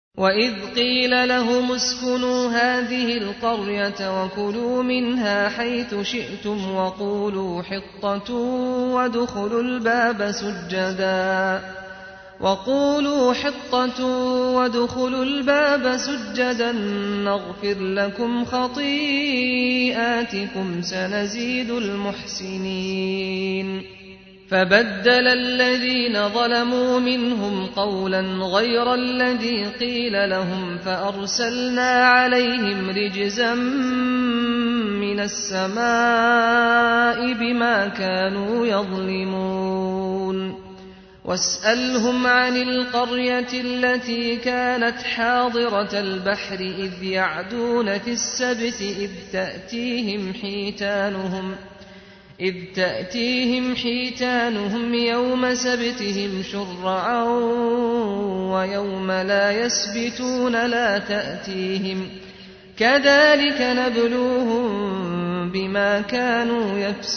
وإذ قيل لهم اسكنوا هذه القرية وكلوا منها حيث شئتم وقولوا حطة وادخلوا الباب سجدا وقولوا حطة وادخلوا الباب سجدا نغفر لكم خطيئاتكم سنزيد المحسنين فبدل الذين ظلموا منهم قولا غير الذي قيل لهم فأرسلنا عليهم رجزا من السماء بما كانوا يظلمون واسألهم عن القرية التي كانت حاضرة البحر إذ يعدون في السبت إذ تأتيهم حيتانهم إذ تأتيهم حيتانهم يوم سبتهم شرعا ويوم لا يسبتون لا تأتيهم كذلك نبلوهم بما كانوا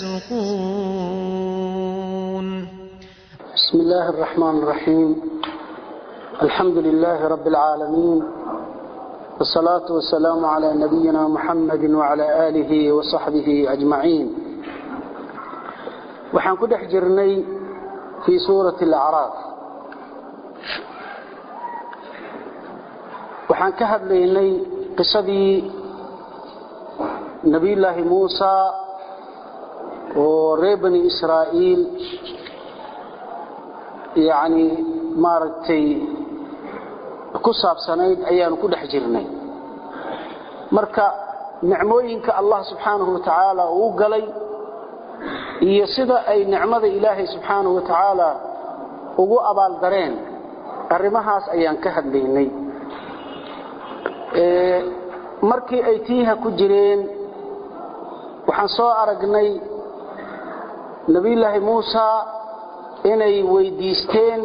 يفسقون بسم الله الرحمن الرحيم الحمد لله رب العالمين والصلاة والسلام على نبينا محمد وعلى آله وصحبه أجمعين waxaan ku dhex jirnay fii suurati alacraaf waxaan ka hadlaynay qisadii nebiyullaahi muusa oo reer bani israa'iil yacni maaragtay ku saabsanayd ayaanu ku dhex jirnay marka nicmooyinka allah subxaanahu wa tacaala uu galay iyo sida ay nicmada ilaahay subxaanahu wa tacaala ugu abaaldareen arrimahaas ayaan ka hadlaynay markii ay tiiha ku jireen waxaan soo aragnay nebiyullaahi muusa inay weydiisteen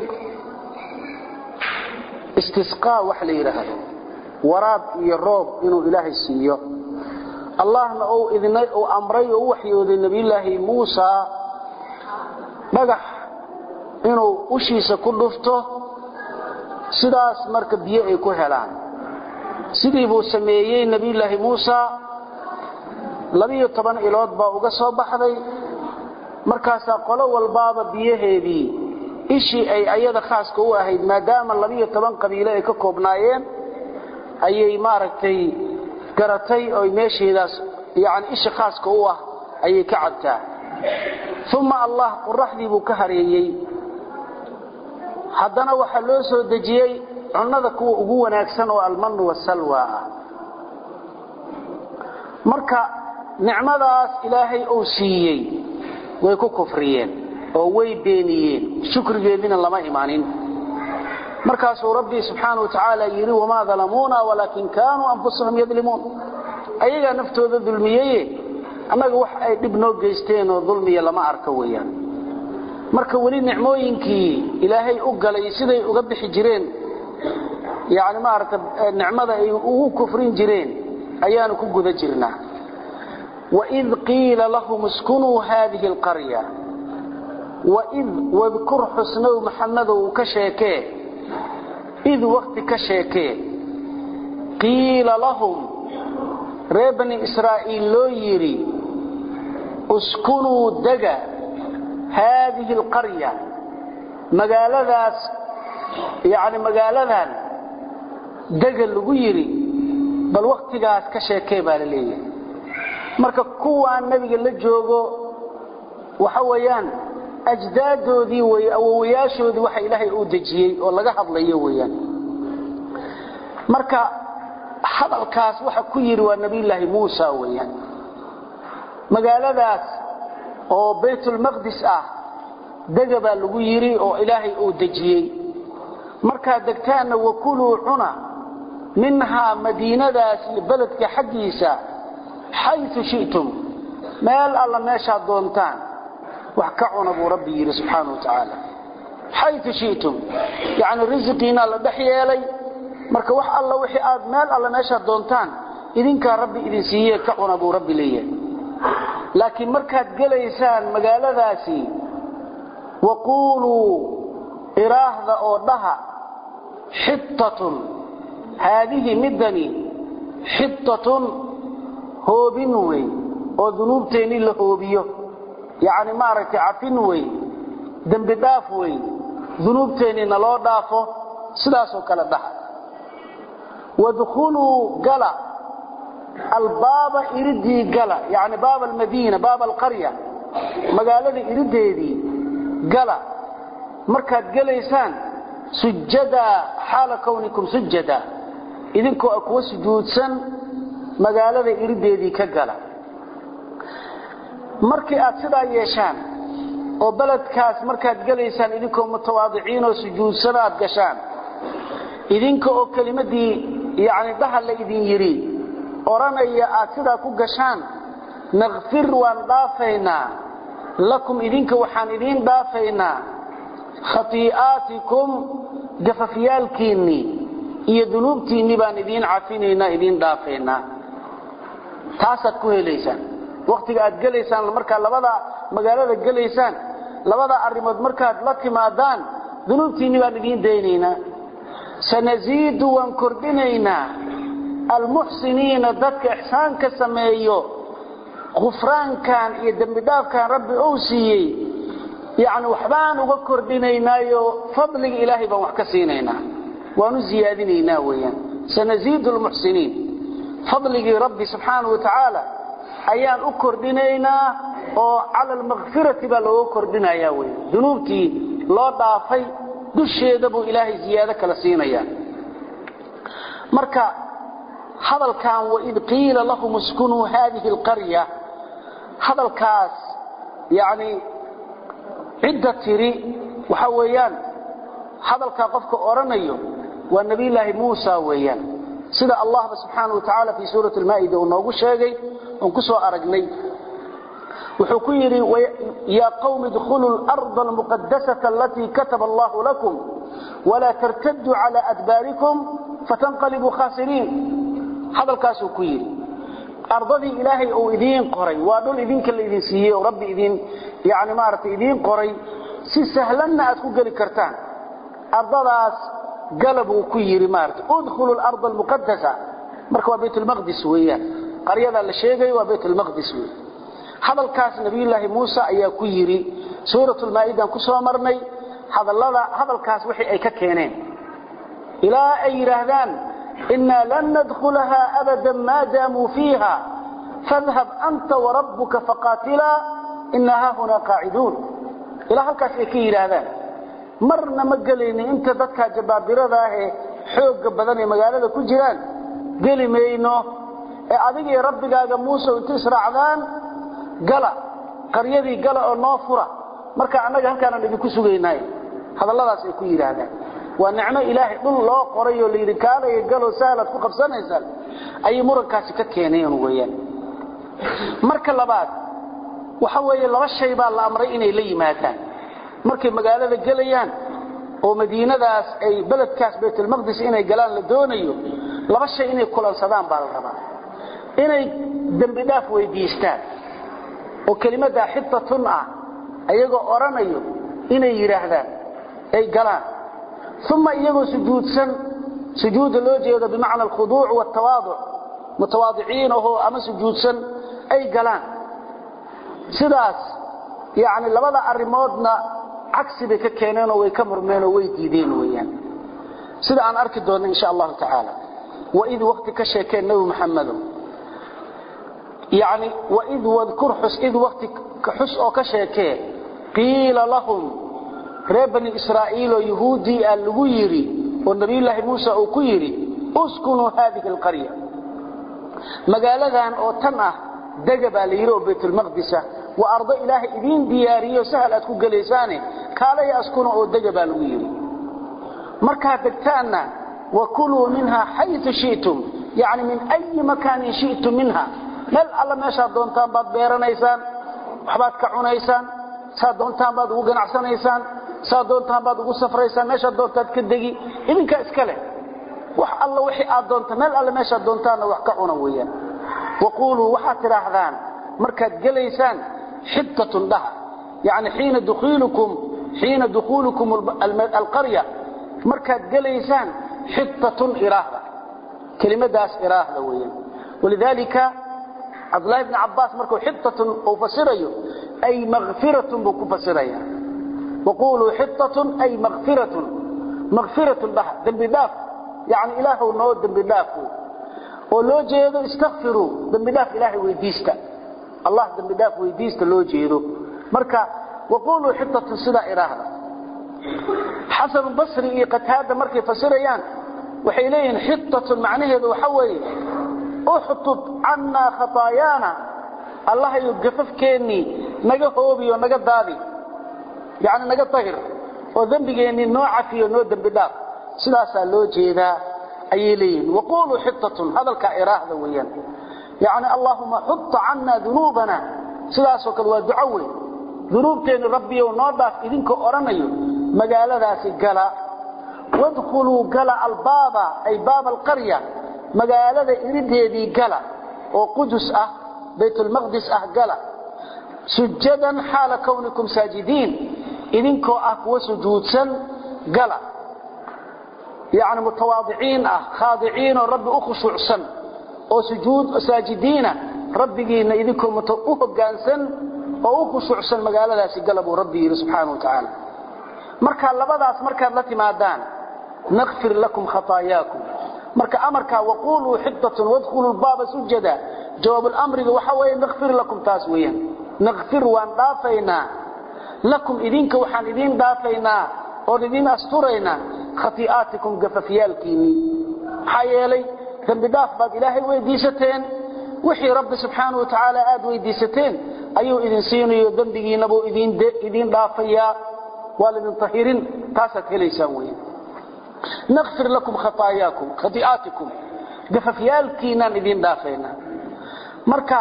istisqaa wax la yidhaahdo waraab iyo roob inuu ilaahay siiyo allahna uu amray oo u waxyooday nebiyullaahi muusa dhagax inuu ushiisa ku dhufto sidaas marka biyo ay ku helaan sidii buu sameeyey nebiyullaahi muusa labiyo toban ilood baa uga soo baxday markaasaa qolo walbaaba biyaheedii ishii ay ayada khaaska u ahayd maadaama labiyo toban qabiilo ay ka koobnaayeen ayay maaragtay garatay oy meesheedaas yani isha khaaska u ah ayay ka cabtaa uma allah qoraxdii buu ka hareeyey haddana waxaa loo soo dejiyey cunnada kuwa ugu wanaagsan oo almanu wasalwa ah marka nicmadaas ilaahay uu siiyey way ku kufriyeen oo way beeniyeen shukrigeedina lama imaanin markaasuu rabbi subxaana wa tacaala yidhi wamaa dalamuuna walaakin kaanuu anfusahum yadlimuun ayagaa naftooda dulmiyeye annaga wax ay dhib noo geysteen oo dulmiya lama arka weeyaan marka weli nicmooyinkii ilaahay u galay siday uga bixi jireen yani maarata nicmada ay ugu kufrin jireen ayaanu ku guda jirnaa waid qiila lahum iskunuu haadihi alqarya waid wadkur xusnow maxamedow ka sheekee id wakti ka sheekee qiila lahum reer bani israa'iil loo yidhi uskunuu dega haadihi alqarya magaaladaas yani magaaladan dega lagu yidhi bal wakhtigaas ka sheekee baa la leeyahay marka kuwaan nebiga la joogo waxa weeyaan ajdaadoodii wey awowayaashoodii waxa ilaahay uu dejiyey oo laga hadlayo weeyaan marka hadalkaas waxa ku yidhi waa nebiyullaahi muusa weeyaan magaaladaas oo baytulmaqdis ah dega baa lagu yidhi oo ilaahay uu dejiyey markaad degtaanna wakuluu cuna minhaa madiinadaas iyo beledka xaggiisa xayu shi'tum meel alla meeshaad doontaan wax ka cuna buu rabbi yidhi subxaana wa tacaala xayu shi'tum yacni risiqiinaa la dhex yeelay marka wax alla wixii aad meel alla meeshaad doontaan idinkaa rabbi idin siiyee ka cuna buu rabbi leeyahay laakiin markaad gelaysaan magaaladaasi waquuluu iraahda oo dhaha xittatun haadihi midani xitatun hoobin wey oo dunuubteennii la hoobiyo yacni maaragtay cafin wey dembi dhaaf wey dunuubteennii naloo dhaafo sidaasoo kale dhaha wadkhuluu gala albaaba iridii gala yani baaba almadiina baaba alqarya magaalada irideedii gala markaad gelaysaan sujadaa xaala kawnikum sujada idinkoo kuwa sujuudsan magaalada irideedii ka gala markii aad sidaa yeeshaan oo beledkaas markaad gelaysaan idinkoo mutawaadiciin oo sujuudsan aad gashaan idinka oo kelimadii yani dhaha la idin yidhi odhanaya aad sidaa ku gashaan nakfir waan dhaafaynaa lakum idinka waxaan idiin dhaafaynaa khatii'aatikum gafafyaalkiinnii iyo dunuubtiinnii baan idiin cafinaynaa idiin dhaafaynaa taasaad ku helaysaan wakhtiga aad gelaysaan markaa labada magaalada gelaysaan labada arrimood markaad la timaadaan dunuubtiinnii baan idiin daynaynaa sanasiidu waan kordhinaynaa almuxsiniina dadka ixsaanka sameeyo kufraankan iyo dembidhaafkan rabbi ou siiyey yani waxbaan uga kordhinaynaayo fadliga ilaahay baan wax ka siinaynaa waanu ziyaadinaynaa weyaan sanasiidu lmuxsiniin fadligii rabbi subxaanau wa tacaala ayaan u kordhinaynaa oo cala almakfirati baa looga kordhinaya wey dunuubtii loo dhaafay dusheeda buu ilaahay ziyaado kala siinaya marka hadalkan waid qiila lahum iskunuu haadihi alqarya hadalkaas yani cidda tiri waxa weeyaan hadalkaa qofka odhanayo waa nebiyulaahi muusa weeyaan sida allahba subxaana wa tacaala fii suurati almaa'ida uu noogu sheegay oon ku soo aragnay wuxuu ku yidhi yaa qawmi idkhuluu larda almuqadasata alatii kataba allahu lakum walaa tartaduu cala adbaarikum fatanqalibuu khaasiriin hadalkaasuu ku yidhi ardadii ilaahay uu idiin qoray waa dhul idinka la idin siiyey oo rabbi idin yani maaragtay idiin qoray si sahlanna aad ku geli kartaan ardadaas gala buu ku yidhi maarata udkhulu larda almuqadasa marka waa baytulmaqdis weeyaan qaryadaa la sheegayo waa baytulmaqdis wey hadalkaas nabiyulaahi muuse ayaa ku yidhi suuratulmaa'idan ku soo marnay hadallada hadalkaas wixii ay ka keeneen ilaa ay yidhaahdaan inaa lan nadkhulaha abada maa daamuu fiiha fadhab anta warabbuka faqaatilaa inaa haahunaa qaaciduun ilaa halkaas ay ka yidhaahdaan marna ma gelayno inta dadkaa jabaabirada ah ee xoogga badan ee magaalada ku jiraan geli mayno ee adiga iyo rabbigaaga muuse inta israacdaan gala qaryadii gala oo noo fura marka annaga halkaanaan idinku sugaynay hadalladaas ay ku yidhaahdaan waa nicmo ilaahay dhul loo qoray oo layidhi kaalaya galoo sahlaad ku qabsanaysaan ayay murankaasi ka keeneen weyaan marka labaad waxa weeye laba shay baa la amray inay la yimaadaan markay magaalada gelayaan oo madiinadaas ay beledkaas baytulmaqdis inay galaan la doonayo laba shay inay kulansadaan baa la rabaa inay dembi dhaaf weydiistaan oo kelimaddaa xitatun ah ayagoo odhanayo inay yidhaahdaan ay galaan uma iyagoo sujuudsan sujuudda loo jeedo bimacna alkhuduuc waaltawaaduc mutawaadiciin ahoo ama sujuudsan ay galaan sidaas yacni labada arrimoodna cagsi bay ka keeneenoo way ka murmeenoo way diideen weeyaan sida aan arki doonno insha allahu tacaala waid wakti ka sheekeen nebi maxamedow yani waid wadkur xus id wakti xus oo ka sheekee qiila lahum reer bani israa'iiloo yahuuddii aa lagu yidhi oo nebiyullaahi muuse uu ku yidhi uskunuu haadihi alqarya magaaladan oo tan ah dega baa la yidhi oo baytulmaqdisa waa ardo ilaahay idiin diyaariyo sahal aad ku gelaysaane kaalaya askuna oo dega baa lagu yidhi markaad degtaanna wakuluu minha xayu shi'tum yani min ayi makaanin shi'tum minha meel alla meeshaad doontaan baad beeranaysaan waxbaad ka cunaysaan saad doontaan baad ugu ganacsanaysaan saad doontaan baad ugu safraysaan meeshaad doontaad ka degi idinkaa iska leh wax alla wixii aad doonta meel alle meeshaad doontaanna wax ka cuna weeyaan waquuluu waxaad tidhaahdaan markaad gelaysaan xittatun dhaha yani xiina dukhuulukum xiina dukhuulukum alqarya markaad gelaysaan xittatun iraahda kelimadaas iraahda weeyaan walidaalika cabdullahi bni cabbaas markuu xitatun uu fasirayo ay makfiratun buu ku fasiraya waquluu xitatun ay makfiratun makfiratun dhah dembi dhaaf yani ilaahw noo dembi dhaaf oo loo jeedo istakfiruu dembi dhaaf ilaahay weydiista allah dembi dhaaf weydiista loo jeedo marka waquluu xitatun sidaa iraahda xasanu basri iyo qataada markay fasirayaan waxay leeyihiin xitatun macnaheedu waxa weeye uxtub cannaa khataayaana allahayo gafafkeennii naga hoobiyo naga daadi yani naga dahir oo dembigeennii noo cafiyo noo dembi dhaaf sidaasaa loo jeedaa ayay leeyihiin waquluu xitatun hadalkaa iraahda weeyaan yani allaahuma xutta cannaa dunuubana sidaasoo kale waa duco weyn dunuubteenni rabbiyow noo dhaaf idinkoo odhanayo magaaladaasi gala wadkhuluu gala albaaba ay baaba alqarya magaalada irideedii gala oo qudus ah baytulmaqdis ah gala sujadan xaala kownikum saajidiin idinkoo ah kuwa sujuudsan gala yani mutawaadiciin ah khaadiciinoo rabbi u khushuucsan oo sujuud saajidiina rabbigiinna idinkoo u hoggaansan oo u khushuucsan magaaladaasi gala buu rabbi yidhi subxaana wa tacaala marka labadaas markaad la timaadaan nakfir lakum khataayakum marka amarkaa waquluu xitatun wadkhuluu baaba sujada jawaabulamriga waxa weeye nakfir lakum taas weeyaan nakfir waan dhaafaynaa lakum idinka waxaan idiin dhaafaynaa oon idiin asturaynaa khatii'aatikum gafafyaalkiinnii maxaa yeelay dembi dhaaf baad ilaahay weydiisateen wixii rabbi subxaanau wa tacaala aad weydiisateen ayuu idin siinayo dembigiinabuu idiin dhaafayaa waa laydin tahirin taasaad helaysaan weya nakfir lakum khataayakum khatii'aatikum gafafyaalkiinaan idiin dhaafaynaa marka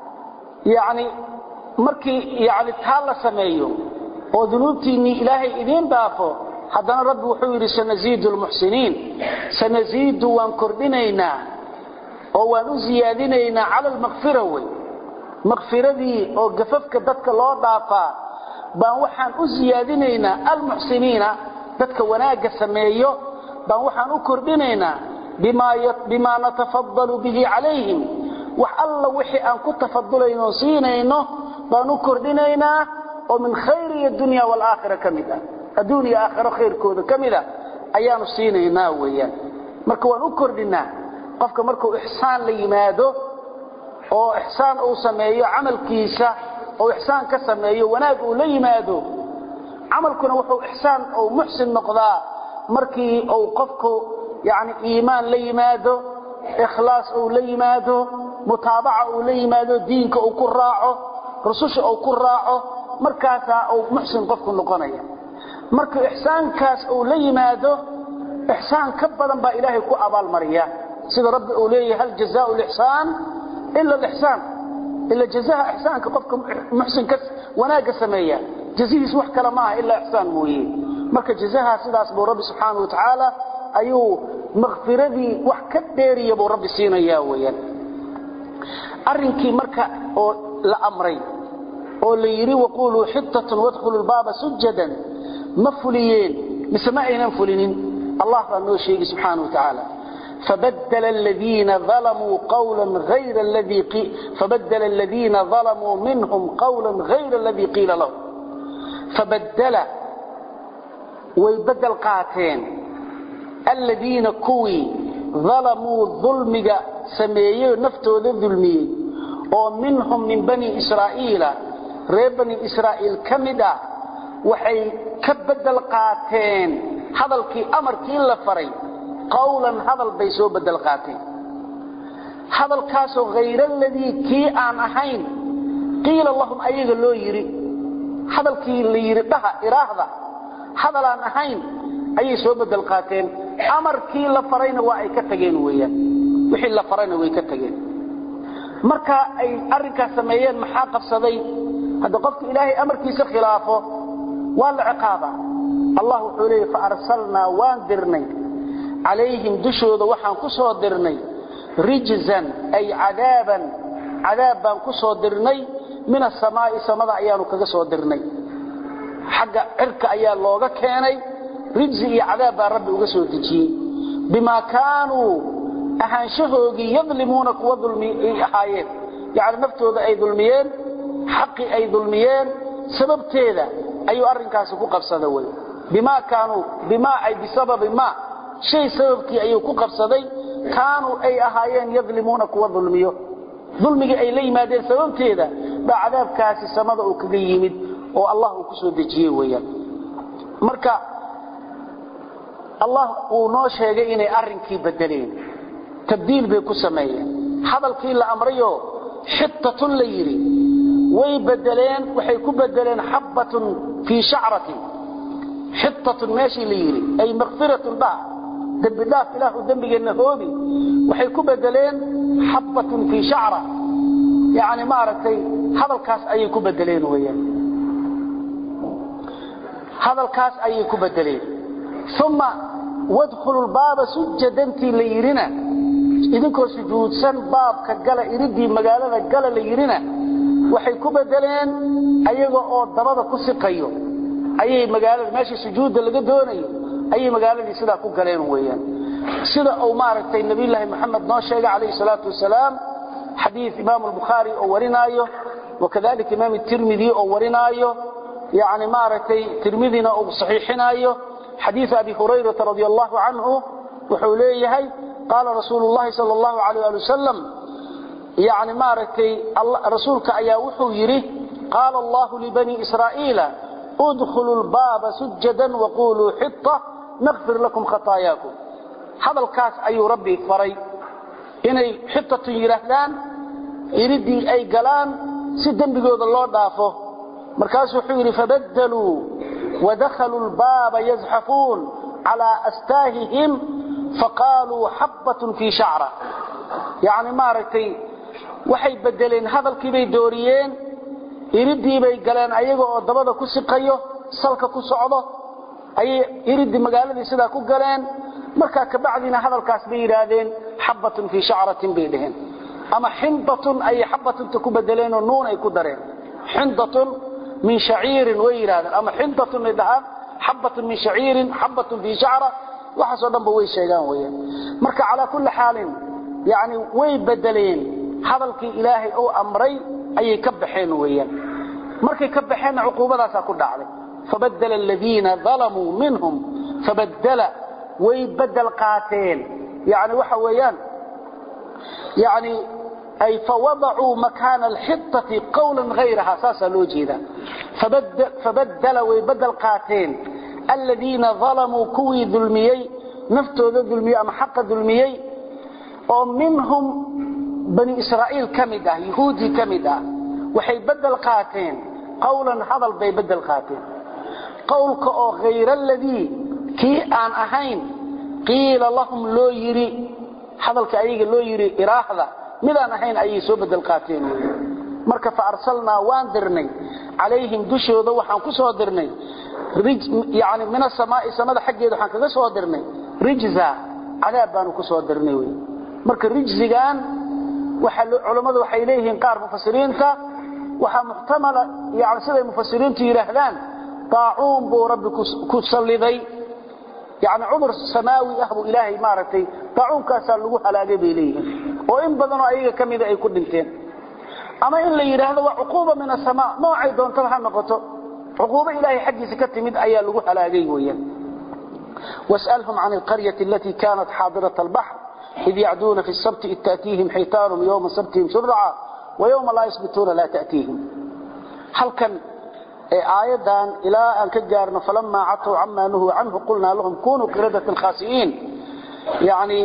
yani markii yani taa la sameeyo oo dunuubtiinnii ilaahay idiin dhaafo haddana rabbi wuxuu yidhi sanasiidu lmuxsiniin sanasiidu waan kordhinaynaa oo waan u siyaadinaynaa cala almakfira wey makfiradii oo gafafka dadka loo dhaafaa baan waxaan u siyaadinaynaa almuxsiniina dadka wanaagga sameeyo baan waxaan u kordhinaynaa bimaa natafadalu bihi calayhim wax alla wixii aan ku tafadulayno siinayno baan u kordhinaynaa oo min khayri dunya waalaakhira ka mid ah adduun iyo aakhiro khayrkooda ka mida ayaanu siinaynaa weeyaan marka waan u kordhinaa qofka markuu ixsaan la yimaado oo ixsaan uu sameeyo camalkiisa oo ixsaan ka sameeyo wanaag uu la yimaado camalkuna wuxuu ixsaan uu muxsin noqdaa markii uu qofku yani iimaan la yimaado ikhlaas uu la yimaado mutaabaca uu la yimaado diinka uu ku raaco rususha uu ku raaco markaasaa uu muxsin qofku noqonaya markuu ixsaankaas uu la yimaado ixsaan ka badan baa ilaahay ku abaalmariya sida rabbi uu leeyahay hal jazaau lixsaan ila lixsaan ila jazaha ixsaanka qofka muxsinka wanaagga sameeya jazihiis wax kale maaha ilaa ixsaan mooye marka jazaha sidaas buu rabbi subxaana wa tacaala ayuu makfiradii wax ka dheeriya buu rabbi siinaya weeyaan arrinkii marka oo la amray oo la yidhi waquluu xitatun wadkhulu lbaaba sujadan ma fuliyeen mise ma aynan fulinin allah baa noo sheegi subxaana wa tacaala فبدل الذين ظلموا قولا غير الذي قيل فبدل الذين ظلموا منهم قولا غير الذي قيل لهم فبدل ويبدل قاتين الذين كوي ظلموا ظلمك سميي نفتو ذلمي ومنهم من بني إسرائيل ريب بني إسرائيل كمدا وحي كبدل قاتين هذا الكي أمر كي لفري qawlan hadal bay soo bedel qaateen hadalkaasoo hayr aladii kii aan ahayn qiila lahum ayaga loo yidhi hadalkii la yidhi dhaha iraahda hadal aan ahayn ayay soo bedel qaateen amarkii la farayna waa ay ka tageen weeyaan wixii la farayna way ka tageen marka ay arrinkaas sameeyeen maxaa qabsaday hadda qofka ilaahay amarkiisa khilaafo waa la ciqaaba allah wuxuu leeyay fa arsalnaa waan dirnay calayhim dushooda waxaan ku soo dirnay rijzan ay cadaaban cadaab baan ku soo dirnay min asamaa'i samada ayaanu kaga soo dirnay xagga cirka ayaa looga keenay rijzi iyo cadaab baa rabbi uga soo dejiyey bimaa kaanuu ahaanshahoogii yadlimuuna kuwa dulmi ahaayeen yani naftooda ay dulmiyeen xaqii ay dulmiyeen sababteeda ayuu arrinkaasi ku qabsada wey bimaa kaanuu bimaa ay bisababi maa shay sababkii ayuu ku qabsaday kaanuu ay ahaayeen yadlimuuna kuwa dulmiyo dulmigii ay la yimaadeen sababteeda baa cadaabkaasi samada uu kaga yimid oo allah uu ku soo dejiyey weeyaan marka allah uu noo sheegay inay arrinkii bedeleen tabdiil bay ku sameeyeen hadalkii la amrayoo xitatun la yidhi way bedeleen waxay ku bedeleen xabbatun fii shacratin xitatun meeshii la yidhi ay makfiratun dhaaf dembi dhaaf ilaahu dembigeenna hoobi waxay ku bedeleen xabbatun fii shacra yani maaragtay hadalkaas ayay ku bedeleen weyaan hadalkaas ayay ku bedeleen uma wadkhulu lbaaba sujadantii la yidhina idinkoo sujuudsan baabka gala iridii magaalada gala la yidhina waxay ku bedeleen ayaga oo dabada ku siqayo ayay magaalada meeshii sujuudda laga doonayo ayay magaaladii sidaa ku galeen weeyaan sida uu maaragtay nabiyullaahi moxamed noo sheegay calayhi salaatu wasalaam xadiid imaamu albukhaari oo warinaayo wakadalika imaam tirmidi oo warinaayo yani maaragtay tirmidina uu saxiixinaayo xadiid abi hurayrata radi allahu canhu wuxuu leeyahay qaala rasuulu llahi sal allahu alayh ali wasalam yani maaragtay rasuulka ayaa wuxuu yidhi qaala allahu libanii israa'iila udkhuluu lbaaba sujadan waquluu xita nakfir lakum khataayaakum hadalkaas ayuu rabbi faray inay xitatun yidhaahdaan iridii ay galaan si dembigooda loo dhaafo markaasuu wuxuu yidhi fabadaluu wadakhaluu lbaaba yazxafuun calaa astaahihim faqaaluu xabbatun fii shacra yani maaragtay waxay bedeleen hadalkiibay dooriyeen iridii bay galeen ayaga oo dabada ku siqayo salka ku socdo ayay iridii magaaladii sidaa ku galeen markaa kabacdiina hadalkaas bay yidhaahdeen xabbatun fii shacratin bay dheheen ama xindatun ayay xabbatunta ku bedeleenoo nuun ay ku dareen xindatun min shaciirin way yidhahdeen ama xindatun ay dhahaan xabbatun min shaciirin xabbatun fii shacra waxaasoo dhanba way sheegaan weyaan marka calaa kulli xaalin yani way bedeleen hadalkii ilaahay uu amray ayay ka baxeen weeyaan markay ka baxeenna cuquubadaasaa ku dhacday fabadala aladiina dalamuu minhum fabadala way bedel qaateen yani waxa weeyaan yani ay fawadacuu makaana alxitati qawlan hayraha saasaa loo jeedaa fabadala way bedel qaateen aladiina dalamuu kuwii dulmiyey naftooda dulmiyey ama xaqa dulmiyey oo minhum bani israa'iil ka mid ah yuhuudii ka mid ah waxay bedel qaateen qawlan hadal bay bedel qaateen qowlka oo hayra aladii kii aan ahayn qiila lahum loo yidhi hadalka ayaga loo yidhi iraahda midaan ahayn ayay soo bedel qaateen marka fa arsalnaa waan dirnay calayhim dushooda waxaan ku soo dirnay yani min asamaai samada xaggeeda waxaan kaga soo dirnay rijza cadaab baanu ku soo dirnay wy marka rijzigan culammadu waxay leeyihiin qaar mufasiriinta waxaa muxtamala yani siday mufasiriintu yidhaahdaan daacuun buu rabbi ku salliday yani cudur samaawi ah buu ilaahay maaragtay daacuunkaasaa lagu halaagay bay leeyihiin oo in badanoo ayaga ka mida ay ku dhinteen ama in la yidhaahdo waa cuquuba min asamaa noocay doontaba ha noqoto cuquubo ilaahay xaggiisa ka timid ayaa lagu halaagay weeyaan was'alhum can alqaryati alatii kaanat xaadirat albaxr id yacduuna fi sabti id taatiihim xaytaanum yowma sabtihim shurca wayowma laa yasbituuna laa taatiihim halkan aayaddan ilaa aan ka gaarno falamaa catow camaa nuhuu canhu qulnaa lahum kunuu qiradatan khaasi'iin yani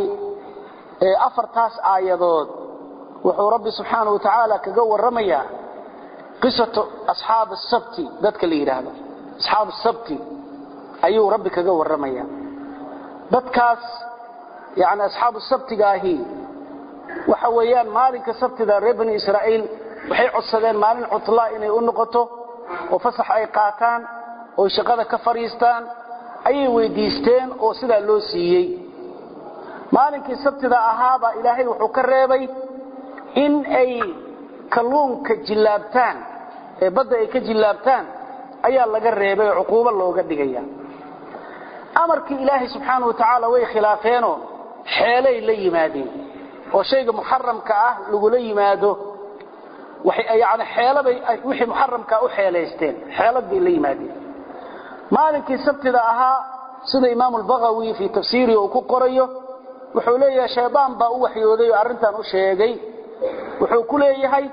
afartaas aayadood wuxuu rabbi subxaana wa tacaala kaga warramayaa qisatu asxaab asabti dadka la yidhaahdo asxaab asabti ayuu rabbi kaga warramayaa dadkaas yani asxaabu sabtigaahi waxa weeyaan maalinka sabtida reer bani israa'iil waxay codsadeen maalin cutlaa inay u noqoto oo fasax ay qaataan oo shaqada ka fadhiistaan ayay weydiisteen oo sidaa loo siiyey maalinkii sabtida ahaabaa ilaahay wuxuu ka reebay in ay kalluunka jillaabtaan ee badda ay ka jillaabtaan ayaa laga reebay oo cuquubo looga dhigaya amarkii ilaahay subxaana wa tacaala way khilaafeenoo xeelay la yimaadeen oo shayga muxaramka ah lagula yimaado yani xeelabay wixii muxaramkaa u xeelaysteen xeelad bay la yimaadeen maalinkii sabtida ahaa sida imaamu albagawi fii tafsiirihi uu ku qorayo wuxuu leeyahay shaydaan baa u waxyooday oo arrintan u sheegay wuxuu ku leeyahay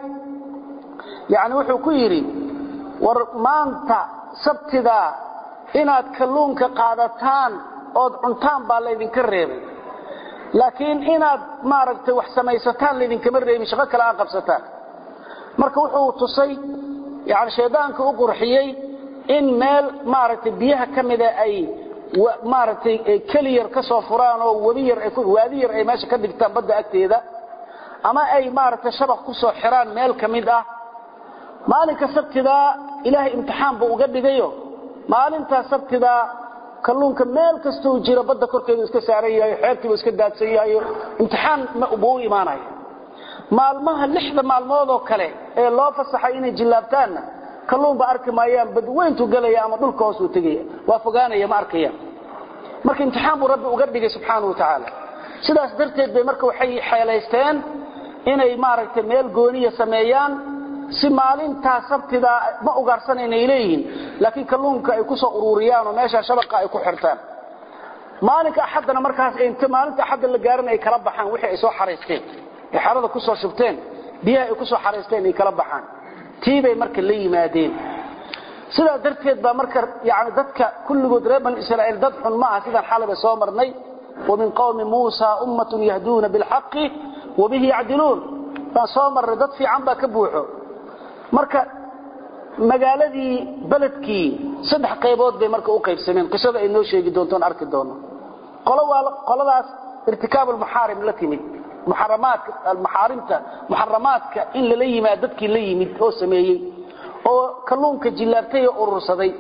yani wuxuu ku yidhi war maanta sabtidaa inaad kalluunka qaadataan ood cuntaan baa laydinka reebay laakiin inaad maaragtay wax samaysataan laydinkama reebin shaqo kale aad qabsataan marka wuxuu tusay yani shaydaanka u qurxiyey in meel maaragtay biyaha ka mida ay maaragtay keli yar ka soo furaan oo wabi yar waadi yar ay meesha ka dhigtaan badda agteeda ama ay maaragtay shabaq ku soo xiraan meel ka mid ah maalinka sabtidaa ilaahay imtixaan buu uga dhigayo maalintaa sabtidaa kalluunka meel kastuu jiro badda korkeedu iska saaran yahay xeebtiibu iska daadsan yahay imtixaan buu u imaanaya maalmaha lixda maalmood oo kale ee loo fasaxay inay jillaabtaanna kalluunba arki maayaan badweyntuu gelaya ama dhulka hoosuu tegaya waa fogaanaya ma arkayaan marka imtixaan buu rabbi uga dhigay subxaana wa tacaala sidaas darteed bay marka waxay xeelaysteen inay maaragtay meel gooniya sameeyaan si maalintaa sabtidaa ma ugaarsanaynaay leeyihiin laakiin kalluunka ay ku soo ururiyaan oo meeshaa shabaqa ay ku xirtaan maalinka axaddana markaas int maalinta axadda la gaaran ay kala baxaan wixii ay soo xaraysteen ay xerada ku soo shubteen biyaha ay ku soo xaraysteen ay kala baxaan tii bay marka la yimaadeen sidaa darteed baa marka yani dadka kulligood reer bani israa'iil dad xun ma aha sidaan xalaba soo marnay ومن قوم موسى أمة يهدون بالحق وبه يعدلون فصامر ردد في عنبا كبوحو مركا magaaladii beledkii saddex qaybood bay marka u qaybsameen qisada ay noo sheegi doontoon arki doono qolo waa qoladaas irtikaab almuxaarim la timid muxaramaadka almuxaarimta muxaramaadka in lala yimaad dadkii la yimid oo sameeyey oo kalluunka jillaabtay oo urursaday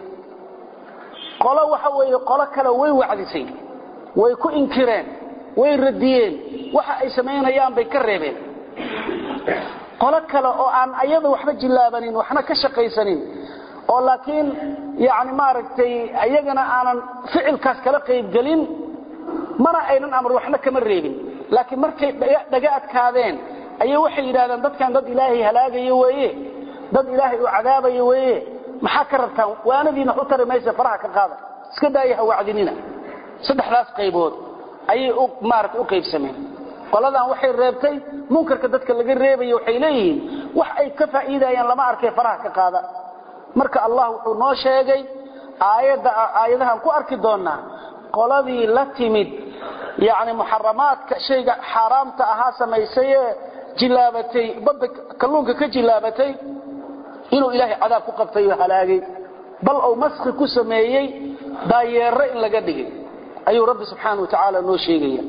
qolo waxa weeye qolo kale way wacdisay way ku inkireen way radiyeen waxa ay samaynayaan bay ka reebeen qolo kale oo aan ayada waxba jillaabanin waxna ka shaqaysanin oo laakiin yani maaragtay ayagana aanan ficilkaas kala qaybgelin mana aynan amar waxna kama reebin laakiin markay dhaga adkaadeen ayay waxay yidhahdeen dadkan dad ilaahay halaagaya weeye dad ilaahay uu cadaabaya weeye maxaa ka rabtaan waanadiina u tari maysa faraha ka qaada iska daaya ha wacdinina saddexdaas qaybood ayay maarata u qaybsameen qoladan waxay reebtay munkarka dadka laga reebaya waxay leeyihiin wax ay ka faa'iidayaan lama arkay faraha ka qaada marka allah wuxuu noo sheegay aayadda aayadahan ku arki doonaa qoladii la timid yani muxaramaadka shayga xaaraamta ahaa samaysay ee jilaabatay badda kalluunka ka jilaabatay inuu ilaahay cadaab ku qabtay oo halaagay bal uu maski ku sameeyey daayeero in laga dhigay ayuu rabbi subxaana wa tacaala noo sheegaya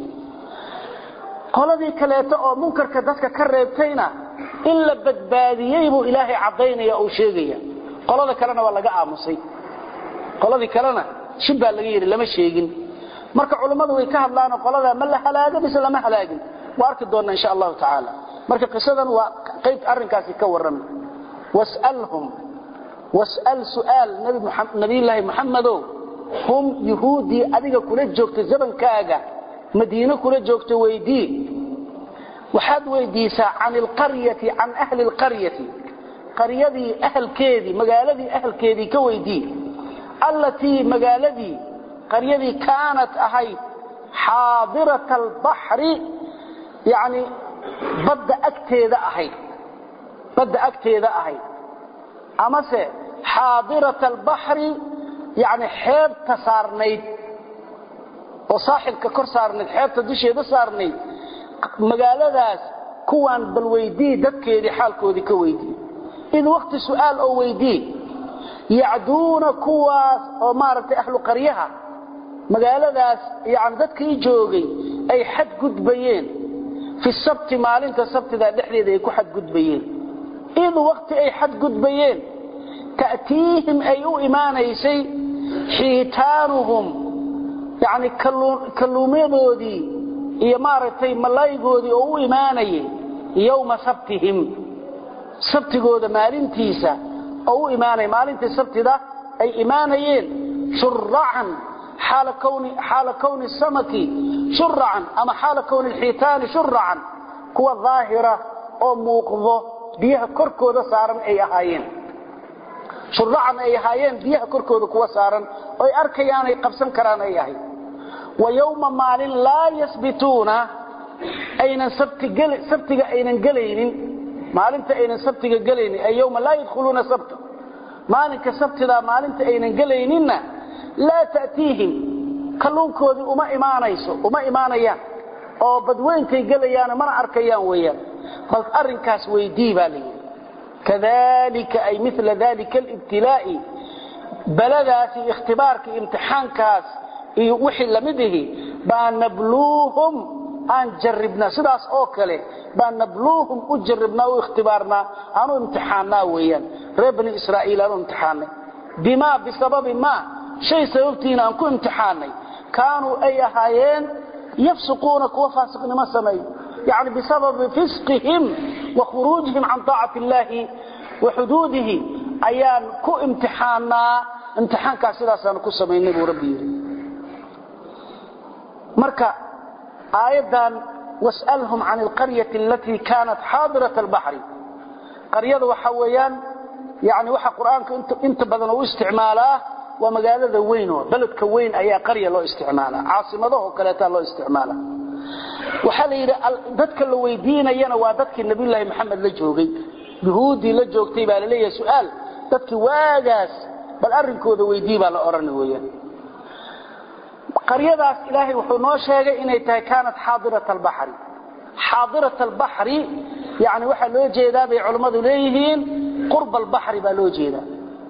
qoladii kaleeto oo munkarka dadka ka reebtayna in la badbaadiyey buu ilaahay caddaynaya uu sheegaya qolada kalena waa laga aamusay qoladii kalena shib baa laga yidhi lama sheegin marka culummadu way ka hadlaanoo qoladaa ma la halaago mise lama halaagin waa arki doonna insha allahu tacaala marka qisadan waa qayb arrinkaasi ka warrama wasalhum was'al su'aal nabiyullaahi muxamedow hum yuhuuddii adiga kula joogta zamankaaga madiine kula joogta weydii waxaad weydiisaa can ilqaryati can ahli lqaryati qaryadii ahalkeedii magaaladii ahalkeedii ka weydii allatii magaaladii qaryadii kaanat ahayd xaadirata albaxri yani badda agteeda ahayd badda agteeda ahayd amase xaadirata albaxri yani xeebta saarnayd oo saaxilka kor saarnayd xeebta dusheeda saarnayd magaaladaas kuwaan bal weydii dadkeedii xaalkoodii ka weydii id waqti su'aal oo weydii yacduuna kuwaas oo maaragtay ahlu qaryaha magaaladaas yani dadkii joogay ay xadgudbayeen fi sabti maalinta sabtida dhexdeeda ay ku xadgudbayeen id waqti ay xadgudbayeen ta'tiihim ay u imaanaysay xiitaanuhum yani kalluumadoodii iyo maaragtay malaygoodii oo u imaanayay yowma sabtihim sabtigooda maalintiisa oo u imaanaya maalintii sabtida ay imaanayeen shuracan xaala kowni samaki shuracan ama xaala kowni lxiitaani shuracan kuwa daahira oo muuqdo biyaha korkooda saaran ay ahaayeen shuracan ay ahaayeen biyaha korkooda kuwa saaran oy arkayaan ay qabsan karaan ay ahayd wa yowma maalin laa yasbituuna aynan sabtiga aynan gelaynin maalinta aynan sabtiga gelaynin ay yowma laa yadkhuluuna sabta maalinka sabtidaa maalinta aynan gelayninna laa ta'tiihim kalluunkoodii uma imaanayso uma imaanayaan oo badweyntay gelayaan mana arkayaan weeyaan bal arrinkaas weydii baa layidhi kadalika ay mila dalika alibtilaa'i baladaasi ikhtibaarka imtixaankaas iyo wixii lamid ihi baa nabluuhum aan jaribnaa sidaas oo kale baan nabluuhum u jaribnaa u ikhtibaarnaa aanu imtixaannaa weeyaan reer bani israa'iil aanu imtixaannay bimaa bisababi maa shay sababtiina aan ku imtixaannay kaanuu ay ahaayeen yafsuquuna kuwa faasiqnimo sameeyo yani bisababi fisqihim wa khuruujihim can taacati illaahi wa xuduudihi ayaan ku imtixaannaa imtixaankaas sidaasaanu ku samaynay buu rabbi yidhi marka aayaddan was'alhum can alqaryati alatii kaanat xaadirat albaxri qaryada waxa weeyaan yani waxa qur'aanka inta badan u isticmaalaa waa magaalada weyn oo beledka weyn ayaa qarya loo isticmaalaa caasimadaho kaleetaa loo isticmaala waxaa la yidhi dadka la weydiinayana waa dadkii nabiyulaahi maxamed la joogay yuhuuddii la joogtay baa laleeyahay su'aal dadkii waagaas bal arrinkooda weydii baa la odhana weeyaan qaryadaas ilaahay wuxuu noo sheegay inay tahay kaanat xaadirat albaxri xaadirat albaxri yani waxaa loo jeedaa bay culammadu leeyihiin qurba albaxri baa loo jeedaa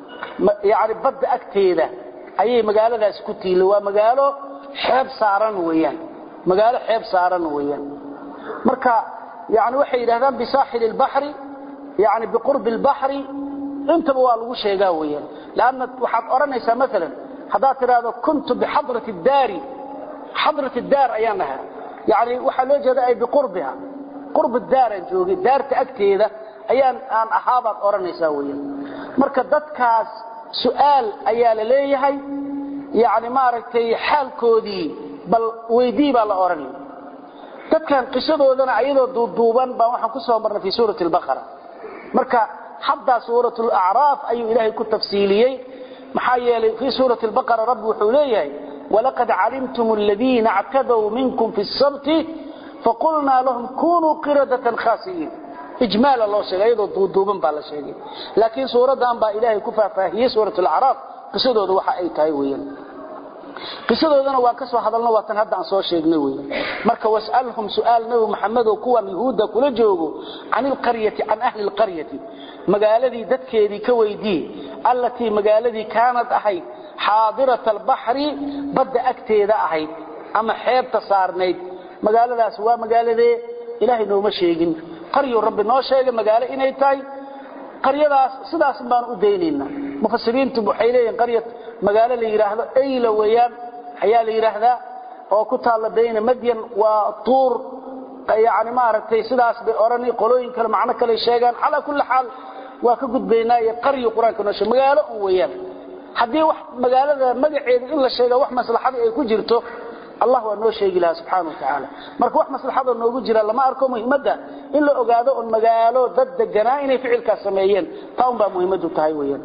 yani badda agteeda ayay magaaladaasi ku tiila waa magaalo xeeb saaran weeyaan magaalo xeeb saaran weeyaan marka yani waxay yidhahdaan bisaaxili albaxri yani biqurbi albaxri intaba waa lagu sheegaa weeyaan lanna waxaad odhanaysaa maalan haddaad tidhaahdo kuntu bixadrati daari xadrat daar ayaan ahaa yani waxaa loo jeeda ay biqurbiha qurbi daaraan joogay daarta agteeda ayaan aan ahaabaad odhanaysaa weeyaan marka dadkaas su'aal ayaa la leeyahay yani maaragtay xaalkoodii bal weydii baa la odhanaya dadkan qisadoodana ayadoo duuduuban baa waxaan ku soo marnay fii suurati albaqara marka xataa suurat lacraaf ayuu ilaahay ku tafsiiliyey maxaa yeelay fii suurati albaqara rabbi wuxuu leeyahay walaqad calimtum aladiina actadow minkum fi sabti faqulnaa lahum kunuu qiradatan khaasi'iin ijmaala loo sheegay iyadoo duuduuban baa la sheegay laakiin suuraddan baa ilaahay ku faahfaahiyey suurat alacraaf qisadooda waxa ay tahay weeyaan qisadoodana waan ka soo hadalno waa tan hadda aan soo sheegnay weeyaan marka was'alhum su'aal nabi maxamedow kuwan yuhuudda kula joogo can ilqaryati can ahli alqaryati magaaladii dadkeedii ka weydii allatii magaaladii kaanad ahayd xaadirat albaxri badda agteeda ahayd ama xeebta saarnayd magaaladaas waa magaaladee ilaahay nooma sheegin qaryuu rabbi noo sheegay magaalo inay tahay qaryadaas sidaas baan u daynayna mufasiriintu waxay leeyihiin qaryad magaalo la yidhaahdo ayla weeyaan ayaa la yidhaahdaa oo ku taalla bayna madyan waa tuur yani maaragtay sidaas bay odhani qolooyin kale macno kale sheegaan calaa kulli xaal waa ka gudbaynaa iyo qaryu qur-aanka noo sheeg magaalo un weeyaan haddii wax magaalada magaceeda in la sheega wax maslaxadii ay ku jirto allah waa noo sheegi lahaa subxaana wa tacaala marka wax maslaxadoo noogu jira lama arko muhimadda in la ogaado un magaalo dad deganaa inay ficilkaas sameeyeen taa un baa muhimmadu tahay weyaan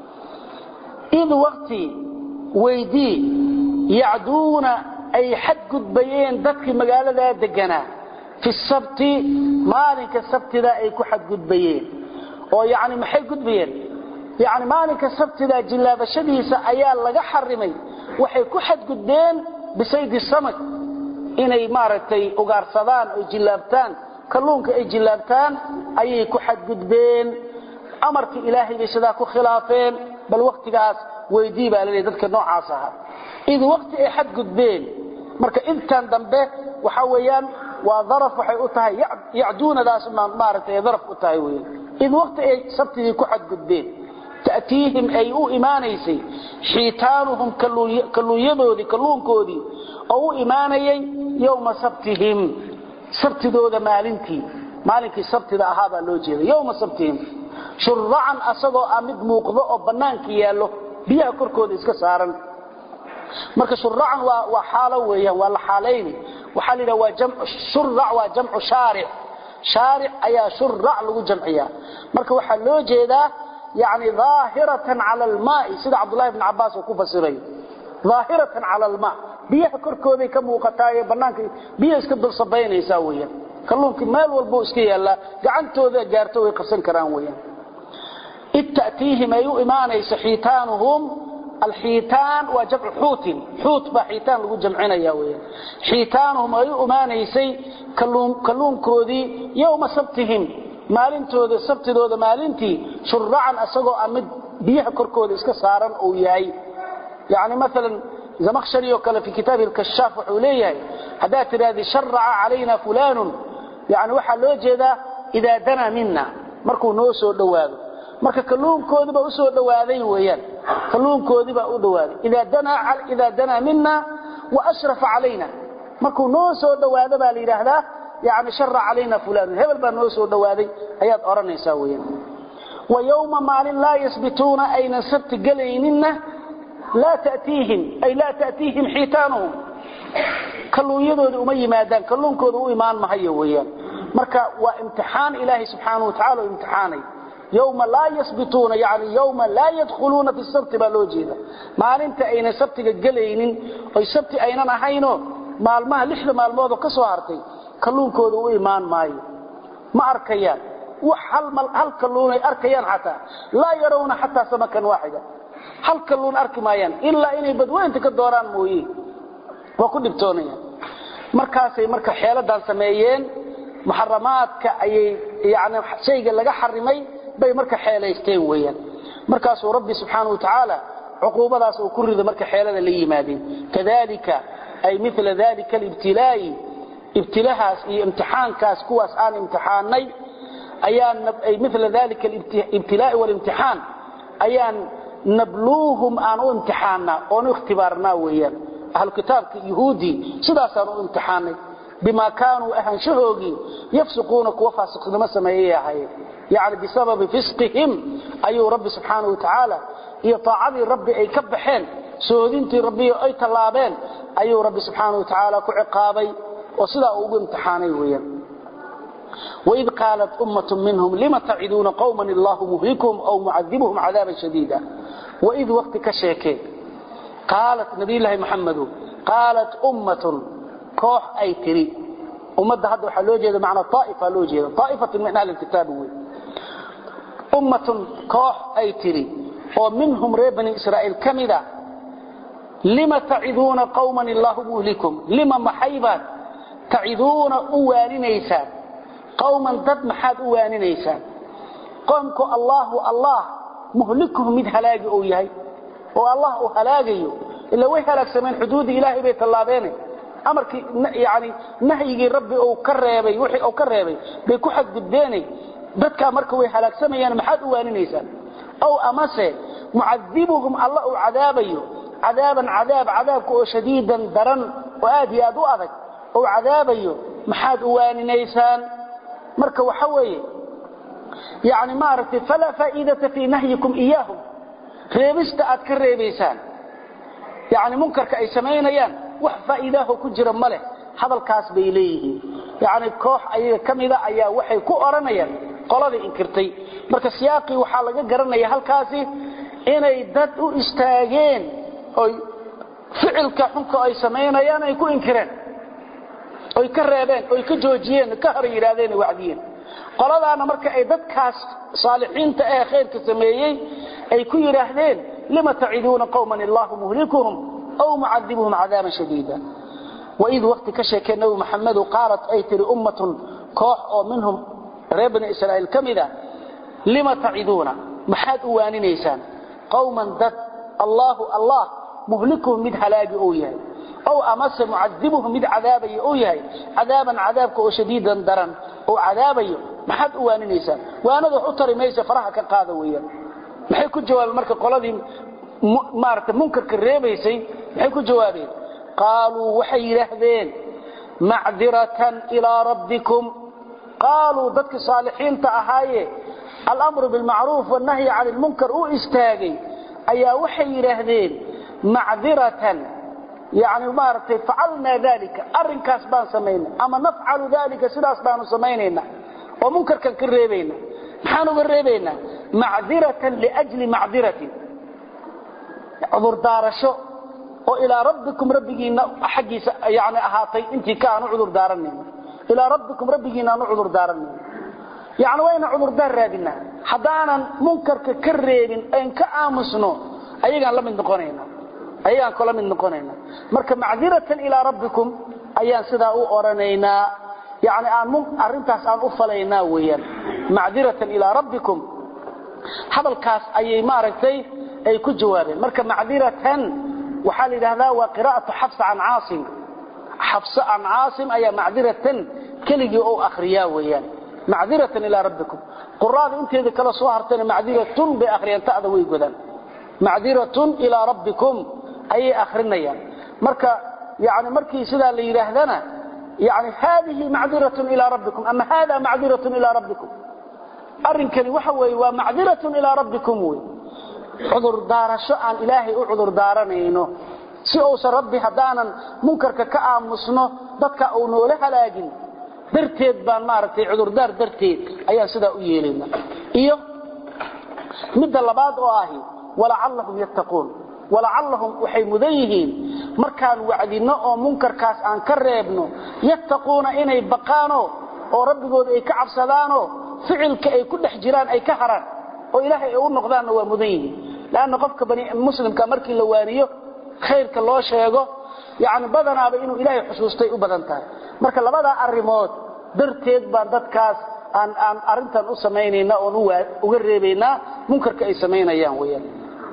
id wakti weydii yacduuna ay xadgudbayeen dadkii magaaladaa deganaa fi sabti maalinka sabtida ay ku xadgudbayeen oo yani maxay gudbayeen yani maalinka sabtida jillaabashadiisa ayaa laga xarimay waxay ku xadgudbeen bisaydi samag inay maaragtay ugaarsadaan oo jillaabtaan kalluunka ay jillaabtaan ayay ku xadgudbeen amarkii ilaahay bay sidaa ku khilaafeen bal waktigaas weydii baa laleeyahy dadka noocaas ahaa id wakti ay xadgudbeen marka intan dambe waxa weeyaan waa daraf waxay u tahay yacduunadaas maaragtay daraf u tahay weeyaan id wakti ay sabtidii ku xadgudbeen ta'tiihim ay u imaanaysay xiitaanuhum kalluunyadoodii kalluunkoodii oo u imaanayay yowma sabtihim sabtidooda maalintii maalinkii sabtida ahaa baa loo jeeda yowma sabtihim shuracan asagoo ah mid muuqdo oo bannaanka yaallo biyaha korkooda iska saaran marka shuracan waa xaalo weeyaan waa la xaalayni waxaa la yidhaha waa jamcu shurac waa jamcu shaaric shaaric ayaa shurac lagu jamciyaa marka waxaa loo jeedaa yani daahiratan cala almaai sida cabdullahi bn cabaas uu ku fasirayo daahiratan cala almaa biyaha korkooday ka muuqataaye banaanka biyaha iska dul sabaynaysaa weeyaan kalluunkii meel walbuu iska yaallaa gacantooda gaarto way qabsan karaan weeyaan id ta'tiihim ay u imaanayso xiitaanuhum alxiitaan waa jamcu xuutin xuut baa xiitaan lagu jamcinaya weeyaan xiitaanuhum ay u imaanaysay kalluunkoodii yowma sabtihim maalintooda sabtidooda maalintii shuracan asagoo ah mid biyaha korkooda iska saaran uu yahay yani maalan zamakhshari oo kale fi kitaabi lkashaaf wuxuu leeyahay haddaad tidhahdid sharaca calayna fulaanun yani waxaa loo jeedaa idaa danaa mina markuu noo soo dhowaado marka kalluunkoodiiba usoo dhowaaday weeyaan kalluunkoodiibaa u dhowaaday idaa danaa mina wa ashrafa calayna markuu noo soo dhowaado baa la yidhaahdaa yani shara calayna fulaanun hebel baa noo soo dhowaaday ayaad odhanaysaa weeyaan wa yowma maalin laa yasbituuna aynan sabti gelayninna laa tatiihim ay laa ta'tiihim xiitaanuhum kalluunyadoodii uma yimaadaan kalluunkooda u imaan mahayo weeyaan marka waa imtixaan ilaahay subxaanahu watacala u imtixaanay yowma laa yasbituuna yani yowma laa yadkhuluuna fi sabti baa loo jeeda maalinta aynan sabtiga gelaynin oy sabti aynan ahayno maalmaha lixda maalmoodoo ka soo hartay kalluunkooda u imaan maayo ma arkayaan wax hal kalluunay arkayaan xataa laa yarawna xataa samakan waaxida hal kalluun arki maayaan ilaa inay badweynta ka dooraan mooye waa ku dhibtoonayaan markaasay marka xeeladan sameeyeen muxaramaadka ayay yani shayga laga xarimay bay marka xeelaysteen weeyaan markaasuu rabbi subxaana wa tacaala cuquubadaas uu ku rido marka xeelada la yimaadeen kadalika ay mila dalika alibtilaa'i ibtilahaas iyo imtixaankaas kuwaas aan imtixaanay ayaan ay mila dalika alibtilaa'i walimtixaan ayaan nabluuhum aan u imtixaanaa oon u ikhtibaarnaa weeyaan ahlu kitaabka yuhuudii sidaasaan u imtixaanay bima kaanuu ahaanshahoogii yafsiquuna kuwa faasiqnimo sameeyay ahaayeen yani bisababi fisqihim ayuu rabbi subxaana wa tacaala iyo taacadii rabbi ay ka baxeen soodintii rabbi ay tallaabeen ayuu rabbi subxaana wa tacaala ku ciqaabay oo sidaa uu ugu imtixaanay weeyaan وإذ قالت أمة منهم لم تعدون قوما الله مهلكهم أو معذبهم عذابا شديدا وإذ وقت كشيكي قالت نبي الله محمد قالت أمة كوح أي تري أمة هذا حلوجة معنى طائفة لوجة طائفة من أهل الكتاب وي. أمة كوح أي تري ومنهم ريب بني إسرائيل كمذا لما تعذون قوما الله مهلكهم لما محيبا تعذون أوانينيسان qowman dad maxaad u waaninaysaan qoomku allaahu allah muhlikuhu mid halaagi uu yahay oo allah uu halaagayo ila way halaagsameen xuduudii ilaahay bay tallaabeene amarkii yani nahyigii rabbi uu ka reebay wixii uu ka reebay bay ku xadgudbeene dadkaa marka way halaagsamayaan maxaad u waaninaysaan ow amase mucadibuhum alla uu cadaabayo cadaaban cadaab cadaabka oo shadiidan daran oo aad iyo aad u adag uu cadaabayo maxaad u waaninaysaan marka waxa weeye yani maaragtay falaa faa'iidata fii nahyikum iyaahum reebista aad ka reebaysaan yani munkarka ay samaynayaan wax faa'iidaaho ku jira ma leh hadalkaas bay leeyihiin yani koox ayaga ka mida ayaa waxay ku odhanayaan qolada inkirtay marka siyaaqii waxaa laga garanaya halkaasi inay dad u istaageen oy ficilka xunka ay samaynayaan ay ku inkireen oy ka reebeen oy ka joojiyeen ka hor yidhaahdeen wacdiyeen qoladaana marka ay dadkaas saalixiinta ee khayrka sameeyey ay ku yidhaahdeen lima taciduuna qowman illahu muhlikuhum aw mucadibuhum cadaaban shadiida waid waqti ka sheekee nabi maxamedu qaalat ay tiri ummatun koox oo minhum reer bani israa'iil ka mida lima taciduuna maxaad u waaninaysaan qowman dad allaahu allah muhlikuhum mid halaagi uu yahay ow amase mucadibuhum mid cadaabayo uu yahay cadaaban cadaabka oo shadiidan daran oo cadaabayo maxaad u waaninaysaan waanada wax u tari maysa faraha ka qaada weeyaan maxay ku jawaabeen marka qoladii maaragtay munkarka reebaysay maxay ku jawaabeen qaaluu waxay yidhaahdeen macdiratan ilaa rabbikum qaaluu dadkii saalixiinta ahaaye alamru bilmacruuf wannahyi cani lmunkar u istaagay ayaa waxay yidhaahdeen macdiratan yani maaragtay facalnaa dalika arrinkaas baan samaynay ama nafcalu dalika sidaas baanu samaynaynaa oo munkarkan ka reebaynaa maxaan uga reebaynaa macdiratan liajli macdiratin cudurdaarasho oo ilaa rabbikum rabbigiina xaggiisa yani ahaatay intii ka aanu cudur daaranayno ilaa rabbikum rabbigiina aanu cudur daaranayno yani wayna cudurdaar raadinaa haddaanan munkarka ka reebin ayn ka aamusno ayagaan la mid noqonayna ayagaan kula mid noqonayna marka macdiratan ilaa rabbikum ayaan sidaa u oranaynaa yani aan arrintaas aan u falaynaa weeyaan macdiratan ilaa rabbikum hadalkaas ayay maaragtay ay ku jawaabeen marka macdiratan waxaa la yidhahdaa waa qiraa'atu xafsa can caasim xafsa can caasim ayaa macdiratan keligii u akhriyaa weeyaan macdiratan ilaa rabbikum quraada inteeda kala soo hartana macdiratun bay akhriyaan ta'da way godaan macdiratun ilaa rabbikum ayay akhrinayaan marka yani markii sidaa la yidhaahdana yani haadihi macdiratun ilaa rabbikum ama hada macdiratun ilaa rabbikum arrinkani waxa weeye waa macdiratun ilaa rabbikum wey cudur daarasho aan ilaahay u cudur daaranayno si uusan rabbi haddaanan munkarka ka aamusno dadka uu noola halaagin darteed baan maaragtay cudurdaar darteed ayaan sidaa u yeelayna iyo midda labaad oo ahi walacallahum yattaquun walacallahum waxay mudan yihiin markaan wacdinno oo munkarkaas aan ka reebno yattaquuna inay baqaanoo oo rabbigooda ay ka cabsadaanoo ficilka ay ku dhex jiraan ay ka haraan oo ilaahay ay u noqdaanna waa mudan yihiin lanna qofka muslimka markii la waaniyo khayrka loo sheego yani badanaaba inuu ilaahay xusuustay u badan tahay marka labadaa arrimood darteed baan dadkaas aan aan arintan u samaynayna oon uga reebaynaa munkarka ay samaynayaan weyaan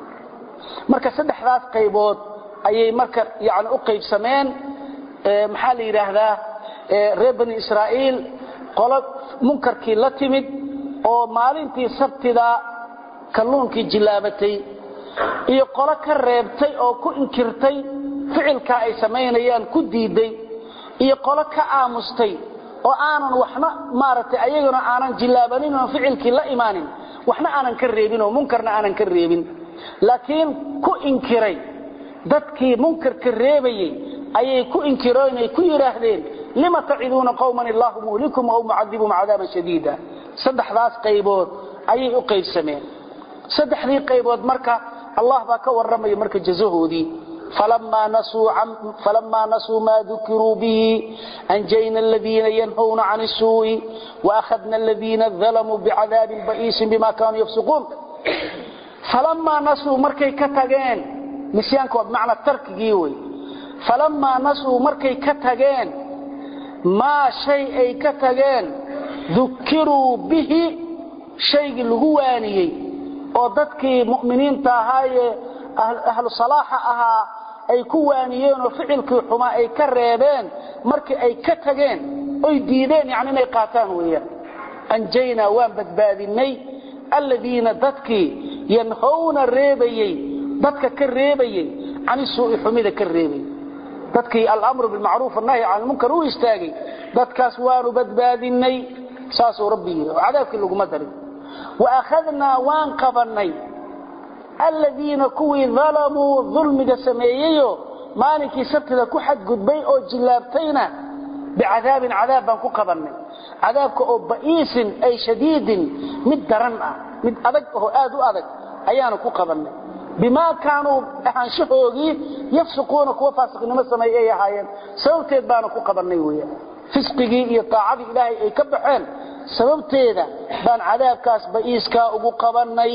marka saddexdaas qaybood ayay marka yani u qaybsameen maxaa la yidhaahdaa reer bani israa'iil qolo munkarkii la timid oo maalintii sabtida kalluunkii jilaabatay iyo qolo ka reebtay oo ku inkirtay ficilkaa ay samaynayaan ku diiday iyo qolo ka aamustay oo aanan waxna maaragtay ayaguna aanan jilaabanin oon ficilkii la imaanin waxna aanan ka reebin oo munkarna aanan ka reebin laakiin ku inkiray dadkii munkarka reebayey ayay ku inkireen ay ku yidhaahdeen lima taciduuna qowman illaahu muhlikum aw mucadibum cadaaban shadiida saddexdaas qaybood ayay u qaybsameen saddexdii qaybood marka allah baa ka warramaya marka jazahoodii فلما نسوا ما ذكروا به أنجينا الذين ينهون عن السوء وأخذنا الذين ظلموا بعذاب بئيس بما كانوا يفسقون فلما نسوا مركي كتغين نسيانك بمعنى الترك جيوي فلما نسوا مركي كتغين ما شيء أي كتغين ذكروا به شيء لغواني وددكي مؤمنين تاهاي أهل صلاح أها ay ku waaniyeen oo ficilkii xumaa ay ka reebeen markii ay ka tageen oy diideen yani inay qaataan weeyaan anjaynaa waan badbaadinay alladiina dadkii yanhowna reebayey dadka ka reebayey cani suu'i xumida ka reebayey dadkii alamru bilmacruuf annahyi can lmunkar u istaagay dadkaas waanu badbaadinay saasuu rabbi yidhi oo cadaabkii laguma darin wa akhadnaa waan qabannay aladiina kuwii dalamuu dulmiga sameeyeyo maalinkii sabtida ku xadgudbay oo jillaabtayna bicadaabin cadaab baan ku qabannay cadaabka oo ba'iisin ay shadiidin mid daran ah mid adag oo aad u adag ayaanu ku qabannay bimaa kaanuu ahaanshahoogii yafsuquuna kuwa faasiqnimo sameeye ay ahaayeen sababteed baanu ku qabannay weeyaan fisqigii iyo taacadii ilaahay ay ka baxeen sababteeda baan cadaabkaas ba'iiskaa ugu qabannay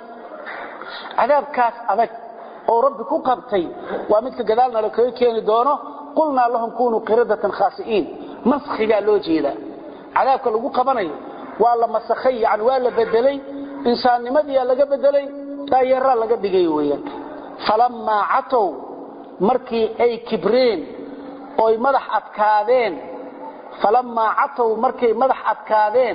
cadaabkaas adag oo rabbi ku qabtay waa midka gadaalna la kaga keeni doono qulnaa lahum kunuu qiradatan khaasi'iin maskhigaa loo jeedaa cadaabka lagu qabanayo waa la masakhay yani waa la bedelay insaannimadiyaa laga bedelay daayeeraa laga dhigay weeyaan falammaa catow markii ay kibreen oy madax adkaadeen falammaa catow markay madax adkaadeen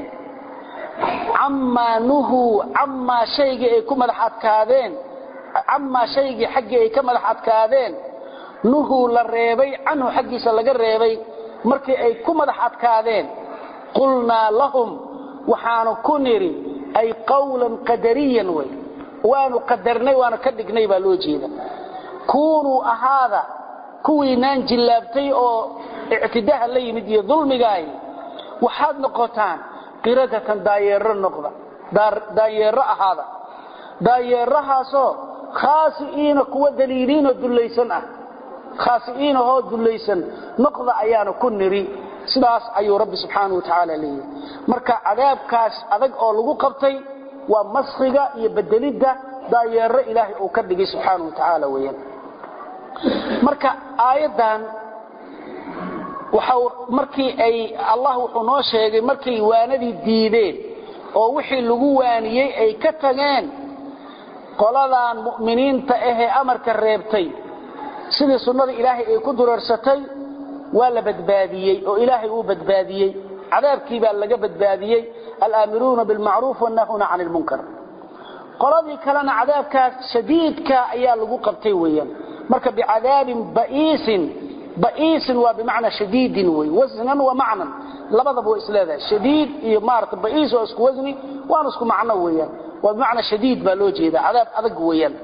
camaa nuhuu camaa shaygii ay ku madax adkaadeen camaa shaygii xaggii ay ka madax adkaadeen nuhuu la reebay canhu xaggiisa laga reebay markii ay ku madax adkaadeen qulnaa lahum waxaanu ku nidhi ay qawlan qadariyan wey waanu qadarnay waanu ka dhignay baa loo jeeda kuunuu ahaada kuwiinaan jillaabtay oo ictidaha la yimid iyo dulmigaay waxaad noqotaan qiradatan daayeero noqda daayeero ahaada daayeerahaasoo khaasi'iina kuwa daliiliinoo dullaysan ah khaasi'iinahoo dullaysan noqda ayaana ku niri sidaas ayuu rabbi subxaanau wa tacaala leeyahay marka cadaabkaas adag oo lagu qabtay waa maskhiga iyo bedelidda daayeero ilaahay uu ka dhigay subxaanau wa tacaala weeyaan marka aayaddan waxa markii ay allah wuxuu noo sheegay markay waanadii diideen oo wixii lagu waaniyey ay ka tageen qoladan mu'miniinta ahee amarka reebtay sidii sunnada ilaahay ay ku dureersatay waa la badbaadiyey oo ilaahay uu badbaadiyey cadaabkii baa laga badbaadiyey alaamiruuna bilmacruuf wannahuna can ilmunkar qoladii kalena cadaabkaas shadiidka ayaa lagu qabtay weeyaan marka bicadaabin ba'iisin ba'iisin waa bimacnaa shadiidin wey wasnan wa macnan labadaba way isleedahay shadiid iyo maarata ba'iis oo isku wasni waana isku macno weeyaan waa bimacnaa shadiid baa loo jeeda cadaab adag weeyaan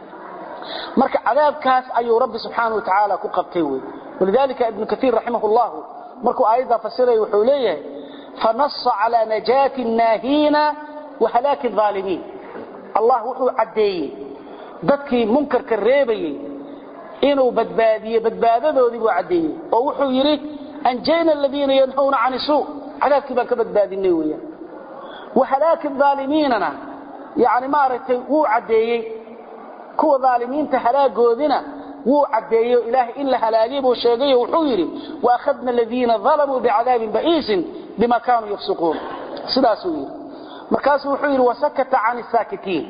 marka cadaabkaas ayuu rabbi subxaanahu wa tacaala ku qabtay wey walidalika ibnu kaiir raximah llahu markuu aayaddaa fasiraya wuxuu leeyahay fanasa calaa najaati naahiina wa halaaki aalimiin allah wuxuu caddeeyey dadkii munkarka reebayey inuu badbaadiyey badbaadadoodii buu caddeeyey oo wuxuu yidhi anjayna aladiina yanhawna can isuu cadaabkii baan ka badbaadinay weeyaan wa halaaki aalimiinana yani maaragtay wuu caddeeyey kuwa aalimiinta halaagoodina wuu caddeeyo ilaahay in la halaagay buu sheegayo wuxuu yidhi waakhadna aladiina dalamuu bicadaabin ba'iisin bima kaanuu yafsuquun sidaasuu yidhi markaasuu wuxuu yidhi wasakata can isaakitiin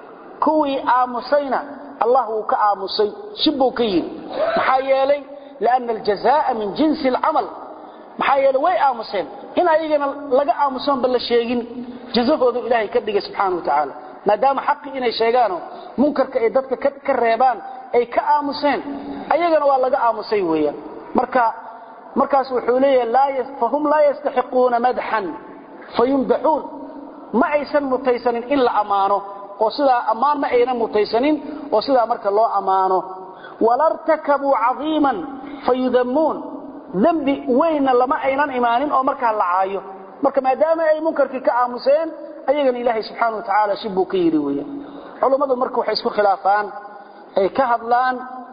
kuwii aamusayna allah wuu ka aamusay shibbuu ka yidhi maxaa yeelay lianna aljazaa'a min jinsi alcamal maxaa yeelay way aamuseen in ayagana laga aamusoonba la sheegin jazahoodu ilaahay ka dhigay subxaana wa tacaala maadaama xaqii inay sheegaanoo munkarka ay dadka ka reebaan ay ka aamuseen ayagana waa laga aamusay weeyaan marka markaas wuxuu leeyahay fahum laa yastaxiquuna madxan fayumdaxuun ma aysan mutaysanin in la ammaano oo sidaa ammaan ma aynan mutaysanin oo sidaa marka loo ammaano walartakabuu cadiiman fayudammuun dembi weynna lama aynan imaanin oo markaa la caayo marka maadaama ay munkarkii ka aamuseen ayagana ilaahay subxaana wa tacaala shibbuu ka yidhi weeyaan culummadu marka waxay isku khilaafaan ay ka hadlaan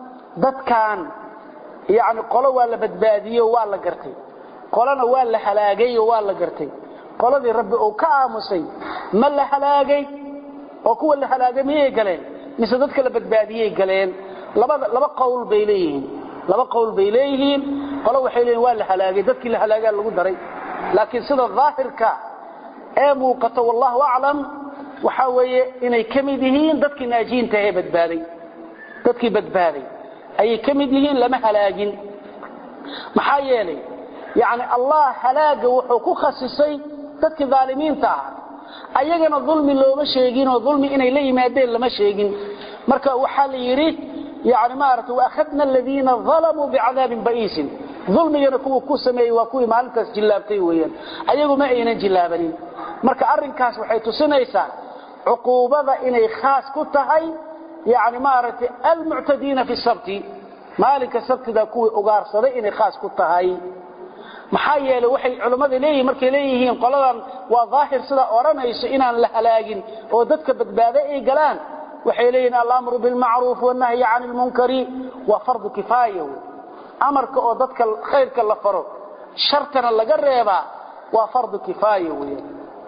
dadkan yani qolo waa la badbaadiyo waa la gartay qolona waa la halaagayo waa la gartay qoladii rabbi uu ka aamusay ma la halaagay oo kuwa la halaagay miyay galeen mise dadka la badbaadiyey galeen labada laba qowl bay leeyihiin laba qowl bay leeyihiin qolo waxay leeyihin waa la halaagay dadkii la halaagaa lagu daray laakiin sida daahirka ee muuqato wallahu aclam waxaa weeye inay ka mid yihiin dadkii naajiinta ee badbaaday dadkii badbaaday ayay ka mid yihiin lama halaagin maxaa yeelay yani allah halaaga wuxuu ku khasisay dadkii aalimiinta ahaa ayagana dulmi looma sheeginoo dulmi inay la yimaadeen lama sheegin marka waxaa la yidhi yani maarata waakhadna aladiina dalamuu bicadaabin ba'iisin dulmigana kuwa ku sameeyey waa kuwii maalintaas jillaabtay weeyaan ayagu ma aynan jillaabanin marka arrinkaas waxay tusinaysaa cuquubada inay khaas ku tahay yani maaragtay almuctadiina fi sabti maalinka sabtida kuwii ugaarsaday inay khaas ku tahay maxaa yeelay waxay culammada leeyihin markay leeyihiin qoladan waa daahir sidaa odhanayso inaan la halaagin oo dadka badbaado ay galaan waxay leeyihin alamru bilmacruuf wanahyi cani lmunkari waa fardu kifaaya wey amarka oo dadka khayrka la faro shartana laga reebaa waa fardu kifaaya wey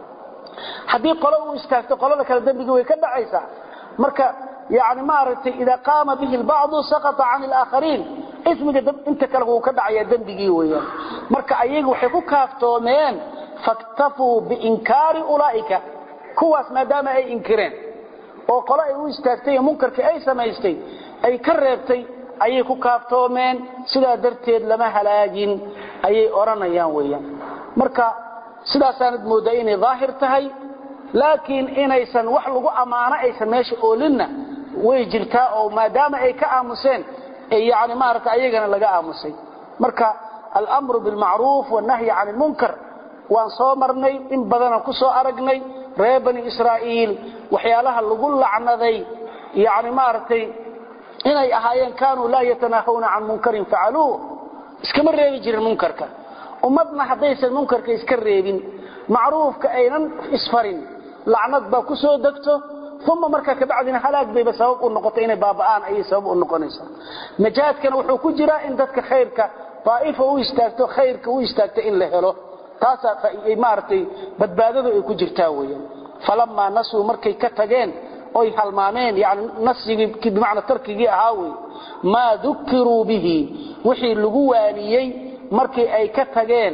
haddii qolo uu istaagto qolada kale dembigii way ka dhacaysaa marka yani maaragtay idaa qaama bihi lbacdu sakata can alaakhariin ismiga inta kale wuu ka dhacayaa dembigii weeyaan marka ayaga waxay ku kaaftoomeen faktafuu biinkaari ulaa'ika kuwaas maadaama ay inkireen oo qolo ay u istaagtay ee munkarkii ay samaystay ay ka reebtay ayay ku kaaftoomeen sidaa darteed lama halaagin ayay odhanayaan weeyaan marka sidaasaanad mooddaa inay daahir tahay laakiin inaysan wax lagu ammaano aysan meesha oolinna way jirtaa oo maadaama ay ka aamuseen yani maarata ayagana laga aamusay marka almru bilmacruuf wannahyi can lmunkar waan soo marnay in badanaan ku soo aragnay reer bani israa'iil waxyaalaha lagu lacnaday yani maaragtay inay ahaayeen kaanuu laa yatanaahawna can munkarin facaluuh iskama reebi jirin munkarka ummadna haddaysan munkarka iska reebin macruufka aynan isfarin lacnad baa ku soo degto uma markaa kabacdina halaag bayba sabab u noqotay inay baaba'aan ayay sabab u noqonaysaa najaadkana wuxuu ku jiraa in dadka khayrka daa'ifa u istaagto khayrka u istaagto in la helo taasaa maaragtay badbaadadu ay ku jirtaa weeyaan falamaa nasuu markay ka tageen oy halmaameen yani nasigii bimacna tarkigii ahaa wey maa dukiruu bihi wixii lagu waaniyey markii ay ka tageen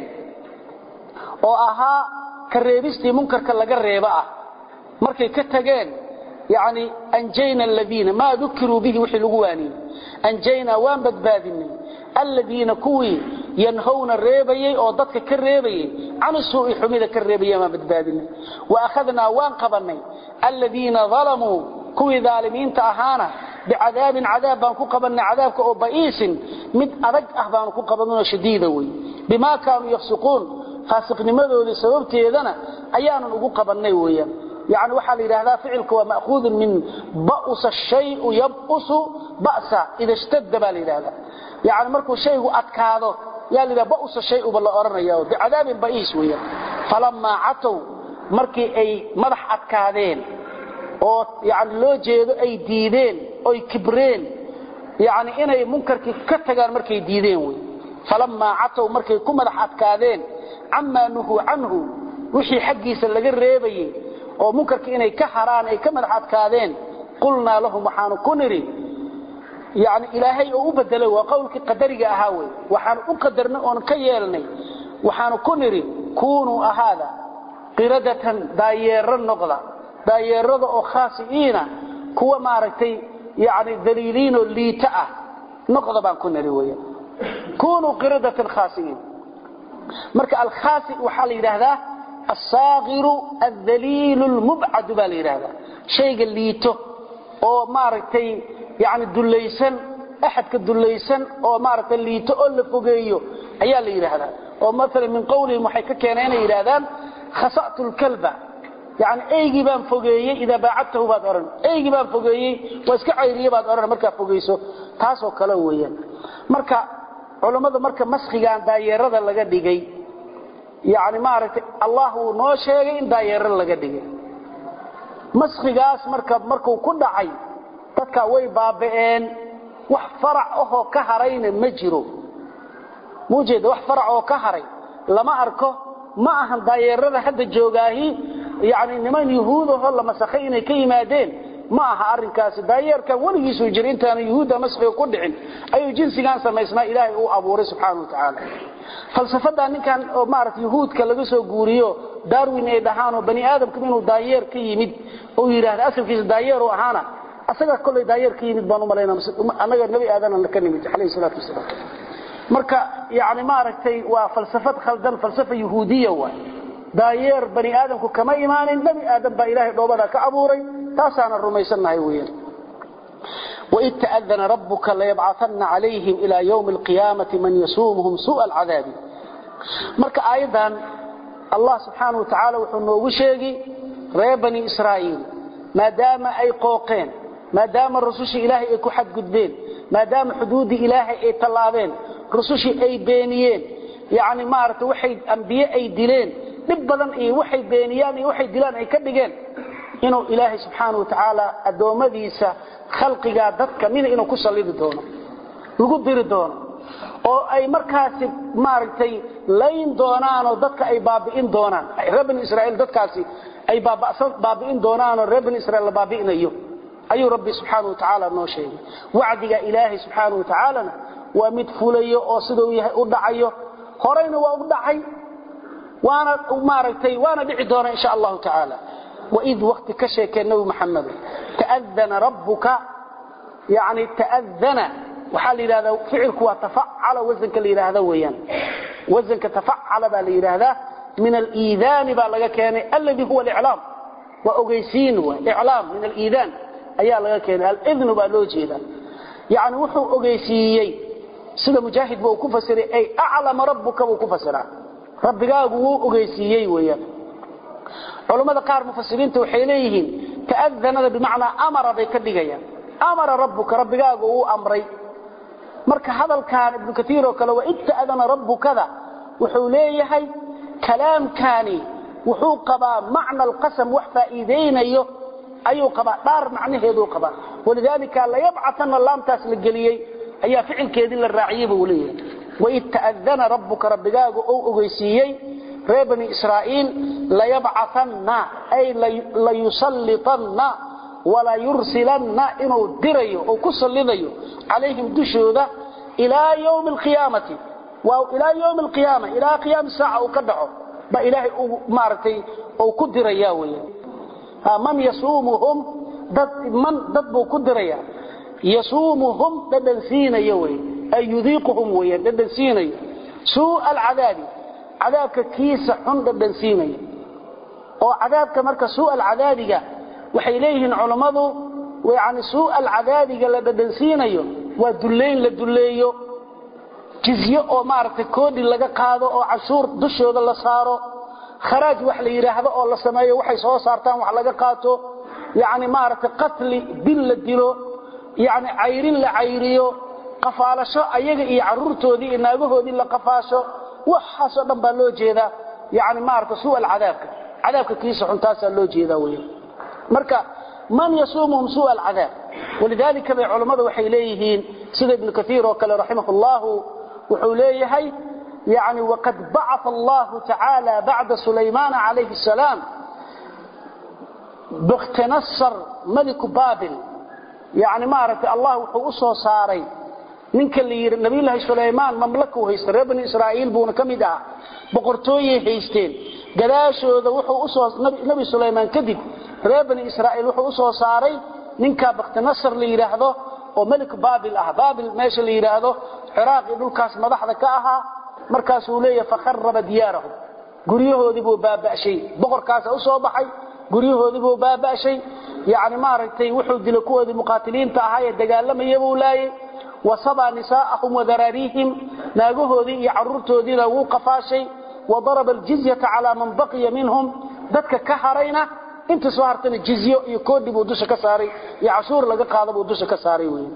oo ahaa ka reebistii munkarka laga reebo ah markay ka tageen yani anjayna aladiina maa dukiruu bihi wixii lagu waaniyey anjaynaa waan badbaadinay aladiina kuwii yanhawna reebayey oo dadka ka reebayey can suui xumida ka reebaya waan badbaadinay wa akhadnaa waan qabanay aladiina dalamuu kuwii daalimiinta ahaana bicadaabin cadaab baan ku qabanay cadaabka oo ba'iisin mid adag ah baanu ku qabanoo shadiida wey bimaa kaanuu yafsiquun faasiqnimadoodii sababteedana ayaanan ugu qabannay weeyaan yani waxaa la yidhahdaa ficilka waa ma'huudun min ba'usa shayu yab'usu ba'sa ida shtadda baa la yidhahdaa yani markuu shaygu adkaado yaa la yidhaha ba'usa shayuba la odhanaya bicadaabin ba'iis weeyaan falammaa catow markii ay madax adkaadeen oo yani loo jeedo ay diideen oy kibreen yani inay munkarkii ka tagaan markay diideen wey falammaa catow markay ku madax adkaadeen camaa nuhuu canhu wixii xaggiisa laga reebayey oo munkarkii inay ka haraan ay ka madax adkaadeen qulnaa lahum waxaanu ku nidhi yani ilaahay oo u bedelay waa qowlkii qadariga ahaa wey waxaanu u qadarnay oon ka yeelnay waxaanu ku nidhi kuunuu ahaada qiradatan daayeero noqda daayeerada oo khaasi'iina kuwa maaragtay yani daliiliinoo liita ah noqda baan ku nidhi weya kunuu qiradatan khaasi'iin marka alkhaasi waxaa la yidhaahdaa alsaagiru aldaliilu lmubcadu baa la yidhahdaa shayga liito oo maaragtay yani dullaysan axadka dullaysan oo maaragtay liito oo la fogeeyo ayaa la yidhaahdaa oo maalan min qowlihim waxay ka keeneen inay yidhahdaan khasa'tu lkalba yani eygii baan fogeeyey idaa baacadtahu baad odhan eygii baan fogeeyey waa iska cayriye baad odhan markaa fogeyso taasoo kale weeyaan marka culammada marka maskigaan daayeerada laga dhigay yani maaragtay allah uu noo sheegay in daayeero laga dhigay maskigaas marka markuu ku dhacay dadkaa way baaba'een wax farac ahoo ka harayna ma jiro muujeeda wax farac oo ka haray lama arko ma ahan daayeerada hadda joogaahi yani niman yuhuudahoo la masakhay inay ka yimaadeen ma aha arinkaasi daayeerkan weligiisuu jira intaana yuhuudda maskiga ku dhicin ayuu jinsigan samaysnaa ilaahay uu abuuray subxaana wa tacaala falsafadaa ninkan oo maarata yuhuudka laga soo guuriyo darwin ay dhahaanoo bani aadamka inuu daayeer ka yimid uu yidhahda asalkiisa daayeeru ahaana asagaa kollay daayeer ka yimid baan u malayna annaga nebi aadana ka nimid calayhi salaatu wasalaam marka yani maaragtay waa falsafad khaldan falsafa yuhuudiya waay daayeer bani aadamku kama imaanin nebi aadam baa ilaahay dhoobada ka abuuray taasaana rumaysannahay weeyaan waid ta'adana rabbuka layabcaanna calayhim ilaa ywmi alqiyaamati man yasuumuhum suu'a alcadaabi marka aayaddan allah subxaana wa tacaala wuxuu noogu sheegi reer bani israa'iil maadaama ay qooqeen maadaama rusushii ilaahay ay ku xadgudbeen maadaama xuduuddii ilaahay ay tallaabeen rusushii ay beeniyeen yani maaragtay waxay ambiye ay dileen dhib badan iyo waxay beeniyaan iyo waxay dilaan ay ka dhigeen inuu ilaahay subxaana wa tacaala addoommadiisa khalqigaa dadka mida inuu ku sallidi doono lagu diri doono oo ay markaasi maaragtay layn doonaanoo dadka ay baabi'in doonaan reer bani israa'iil dadkaasi ay baabi'in doonaanoo reer bani israiil la baabi'inayo ayuu rabbi subxaana wa tacaala noo sheegay wacdiga ilaahay subxaana wa tacaalana waa mid fulayo oo siduu yahay u dhacayo horayna waa u dhacay waana maaragtay waana dhici doona insha allahu tacaala waid wakti ka sheekee nabi maxamed ta'adana rabbuka yani ta'adana waxaa la yidhahdaa ficilku waa tafacala wasanka la yidhaahda weeyaan wasanka tafacala baa la yidhaahdaa min aliidaani baa laga keenay alladii huwa aliclaam waa ogeysiin w iclaam min aliidaan ayaa laga keenay alidnu baa loo jeeda yani wuxuu ogeysiiyey sida mujaahidba uu ku fasiray ay aclama rabbuka buu ku fasiraa rabbigaagu wuu ogeysiiyey weeyaan culammada qaar mufasiriinta waxay leeyihiin ta'adanada bimacnaa amara bay ka dhigayaan amara rabbuka rabbigaagu uu amray marka hadalkan ibnu kaiir oo kale waa ita'dana rabbukada wuxuu leeyahay kalaamkaani wuxuu qabaa macna alqasam wax faa'iidaynayo ayuu qabaa dhaar macnaheeduu qabaa walidaalika layabcatana laamtaas la geliyey ayaa ficilkeedii la raaciyey buu leeyahay waid ta'adana rabbuka rabbigaagu ou ogeysiiyey reer bani israa'iil layabcatanna ay layusallitanna walayursilanna inuu dirayo oo ku sallidayo calayhim dushooda ilaa ywmi alqiyaamati ilaa ywmi alqiyaama ilaa qiyaami saaca uu ka dhaco ba ilaahay uu maaragtay uu ku diraya weeyaan man yasuumuhum dad man dad buu ku diraya yasuumuhum dhadhan siinayo wey ay yudiiquhum weeyaan dhadhan siinayo suu'a alcadaabi cadaabka kiisa xun dhadhan siinayo oo cadaabka marka suu'a alcadaabiga waxay leeyihiin culammadu yani suu'a alcadaabiga la dhadhan siinayo waa dullayn la dulleeyo jizye oo maaragtay koodhi laga qaado oo cashuur dushooda la saaro kharaaj wax la yidhaahdo oo la sameeyo waxay soo saartaan wax laga qaato yani maaragtay qatli dil la dilo yani cayrin la cayriyo qafaalasho ayaga iyo caruurtoodii iyo naagahoodii la qafaasho waxaasoo dhan baa loo jeedaa yani maarata suu alcadaabka cadaabka kiisa xuntaasaa loo jeedaa wey marka man yasuumuhum suu alcadaab walidaalika bay culammadu waxay leeyihiin sida ibnu kaiir oo kale raximah llahu wuxuu leeyahay yani waqad bacaa allahu tacaala bacda sulaymaana calayhi salaam bkhtinasar maliku babil yani maaragtay allah wuxuu u soo saaray ninka la yidhi nabiyulaahi sulaymaan mamlakuu haysta reer bani israa'iil buuna ka mid ahaa boqortooyay haysteen gadaashooda wuxuu usoo nebi sulaymaan kadib reer bani israa'iil wuxuu u soo saaray ninkaa bakhtinasar la yidhaahdo oo melik baabil ah baabil meesha la yidhaahdo ciraaq iyo dhulkaas madaxda ka ahaa markaasuu leeyahay fakharaba diyaarahum guryahoodii buu baaba'shay boqorkaasa u soo baxay guryahoodii buu baaba'shay yani maaragtay wuxuu dilay kuwoodii muqaatiliinta ahaa ee dagaalamaya buu laayay wasabaa nisaa'ahum wadaraariihim naagahoodii iyo caruurtoodiina wuu qafaashay wadaraba aljizyata calaa man baqiya minhum dadka ka harayna inta soo hartana jizyo iyo koodhi buu dusha ka saaray iyo cashuur laga qaada buu dusha ka saaray wey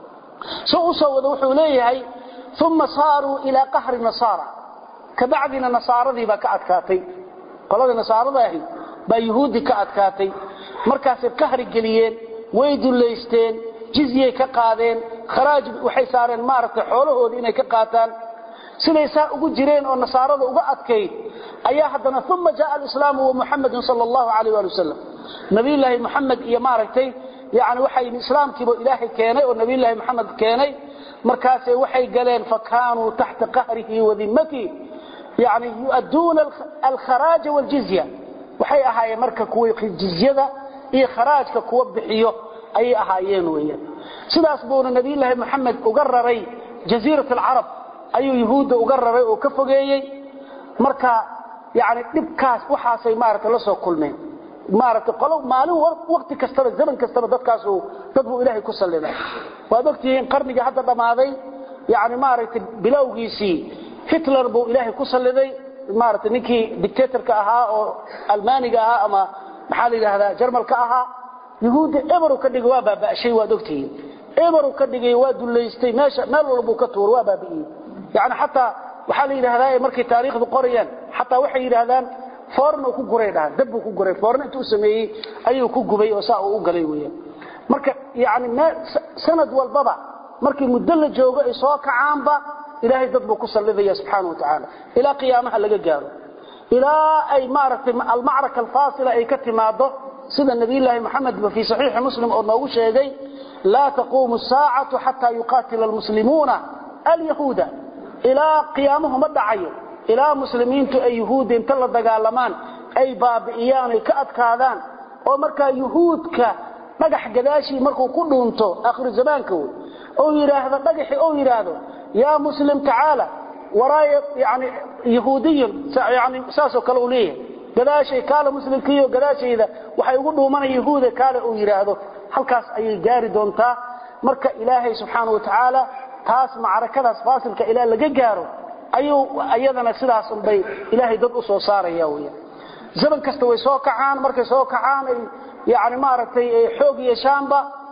soo u soo wada wuxuu leeyahay uma saaruu ilaa qahri nasaara kabacdina nasaaradii baa ka adkaatay qolada nasaarada ahi baa yuhuuddii ka adkaatay markaasay qahri geliyeen way dullaysteen jizyay ka qaadeen kharaaj waxay saareen maaragtay xoolahoodii inay ka qaataan siday saa ugu jireen oo nasaarada uga adkayd ayaa haddana uma jaءa alislaamu wa muxamedun sal allahu alayh ali wasalam nabiyulaahi muxamed iyo maaragtay yani waxay islaamkiiba ilaahay keenay oo nabiyulaahi moxamed keenay markaasay waxay galeen fakaanuu taxta qahrihi wadimatihi yani yu'adduuna alkharaaja waljizya waxay ahaayeen marka kuwa jizyada iyo kharaajka kuwa bixiyo ayay ahaayeen weeyaan sidaas buuna nabiyulaahi moxamed uga raray jaziirat alcarab ayuu yuhuudda uga raray oo ka fogeeyey marka yani dhibkaas waxaasay maarata la soo kulmeen maarata qolo maalin waqti kastaba zaman kastaba dadkaasu dad buu ilaahay ku salliday waad ogtihiin qarnigii hadda dhammaaday yani maaragtay bilowgiisii hitler buu ilaahay ku salliday maarata ninkii dictatorka ahaa oo almaaniga ahaa ama maxaa la yidhaahdaa jarmalka ahaa yuhuudda eberu ka dhigay waa baaba'shay waad ogtihiin eberu ka dhigay waa dullaystay meesha meel walbuu ka tuur waa baabi'iyey yani xataa waxaa la yidhahdaa markay taariikhdu qorayaan xataa waxay yidhaahdaan foorn ku guray dhahan dab buu ku guray foorn intuu sameeyey ayuu ku gubay oo saa uu u galay weeyaan marka yani sanad walbaba markii muddo la joogo ay soo kacaanba ilaahay dad buu ku sallidaya subxaana wa tacaala ilaa qiyaamaha laga gaaro ilaa ay maaragtay almacraka alfaasila ay ka timaado sida nabiyulaahi moxamed ba fii saxiixi muslim oo noogu sheegay laa taquumu saacatu xataa yuqaatila almuslimuuna alyahuuda ilaa qiyaamuhu ma dhacayo ilaa muslimiintu ay yuhuudda inta la dagaalamaan ay baabi'iyaan ay ka adkaadaan oo markaa yuhuudka dhagax gadaashii markuu ku dhuunto aakhiru zamaanka wey ou yidhaahdo dhagaxii ou yidhaahdo yaa muslim tacaala waraaya yani yahuudiyun yani saasoo kale uu leeyahay gadaashay kaale muslimkiiyo gadaashayda waxay ugu dhuumanaya yahuuda kaale uu yidhaahdo halkaas ayay gaari doontaa marka ilaahay subxaana wa tacaala taas macrakadaas faasilka ilaa laga gaaro ayuu iyadana sidaas unbay ilaahay dad u soo saaraya weya zaman kasta way soo kacaan markay soo kacaan ay yani maaragtay xoog yeeshaanba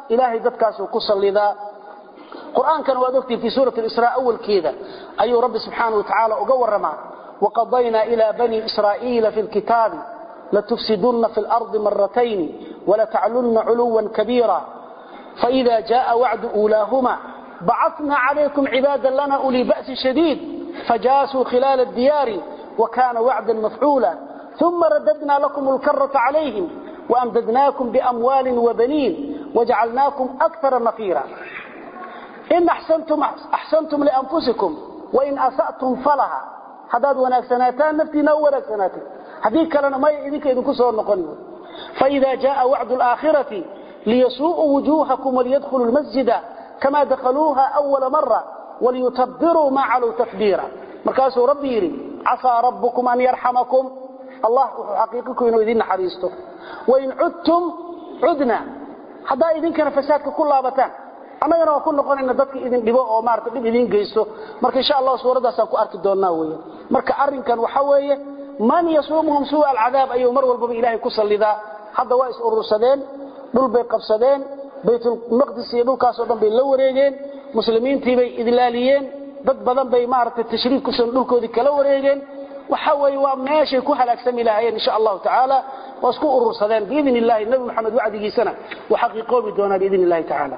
ilaahay dadkaasuu ku sallidaa qur-aankana waad ogtihin fii suurati israa awalkeeda ayuu rabbi subxaana wa tacaala uga warramaa waqadaynaa ilaa bani israa'iila fi lkitaabi latufsidunna fi lardi maratayni walataclunna culuwan kabiira faida jaءa wacdu uulaahuma bacatna calaykum cibaada lana ulii ba'si shadiid fajaasuu khilaala diyaari wakana wacda mafcuula uma radadna lakum lkarata calayhim waamdadnaakum biamwaali wabaniin wajacalnaakum akara nafiira in axsantum lianfusikum wain asa'tum falaha haddaad wanaagsanaataan naftiina u wanaagsanaatin haddii kalena maya idinka idinku soo noqon faida jaءa wacdu alaakhirati liyasuu'uu wujuuhakum waliyadkhuluu lmasjida kama dakhaluuha awala mara waliyutabiruu maa calow takbiira markaasuu rabbi yidhi casaa rabbukum an yarxamakum allah wuxuu xaqiiqiku inuu idin naxariisto wain cudtum cudna haddaa idinkana fasaadka ku laabataan annagana waa ku noqonayna dadka idin dhibo oo maarata dhib idiin geysto marka insha allah suuraddaasaan ku arki doonnaa weeye marka arrinkan waxa weeye man yasuumuhum suu'a alcadaab ayuu mar walbaba ilaahay ku sallidaa hadda waa is urursadeen dhul bay qabsadeen baytulmaqdis iyo dhulkaasoo dhan bay la wareegeen muslimiintii bay idlaaliyeen dad badan bay maaragtay tashriif kusan dhulkoodii kala wareegeen waxa weeye waa meeshay ku halaagsami lahaayeen insha allahu tacaala waa isku urursadeen biidn illahi nebi moxamed wacdigiisana waa xaqiiqoobi doonaa biidn illahi tacaala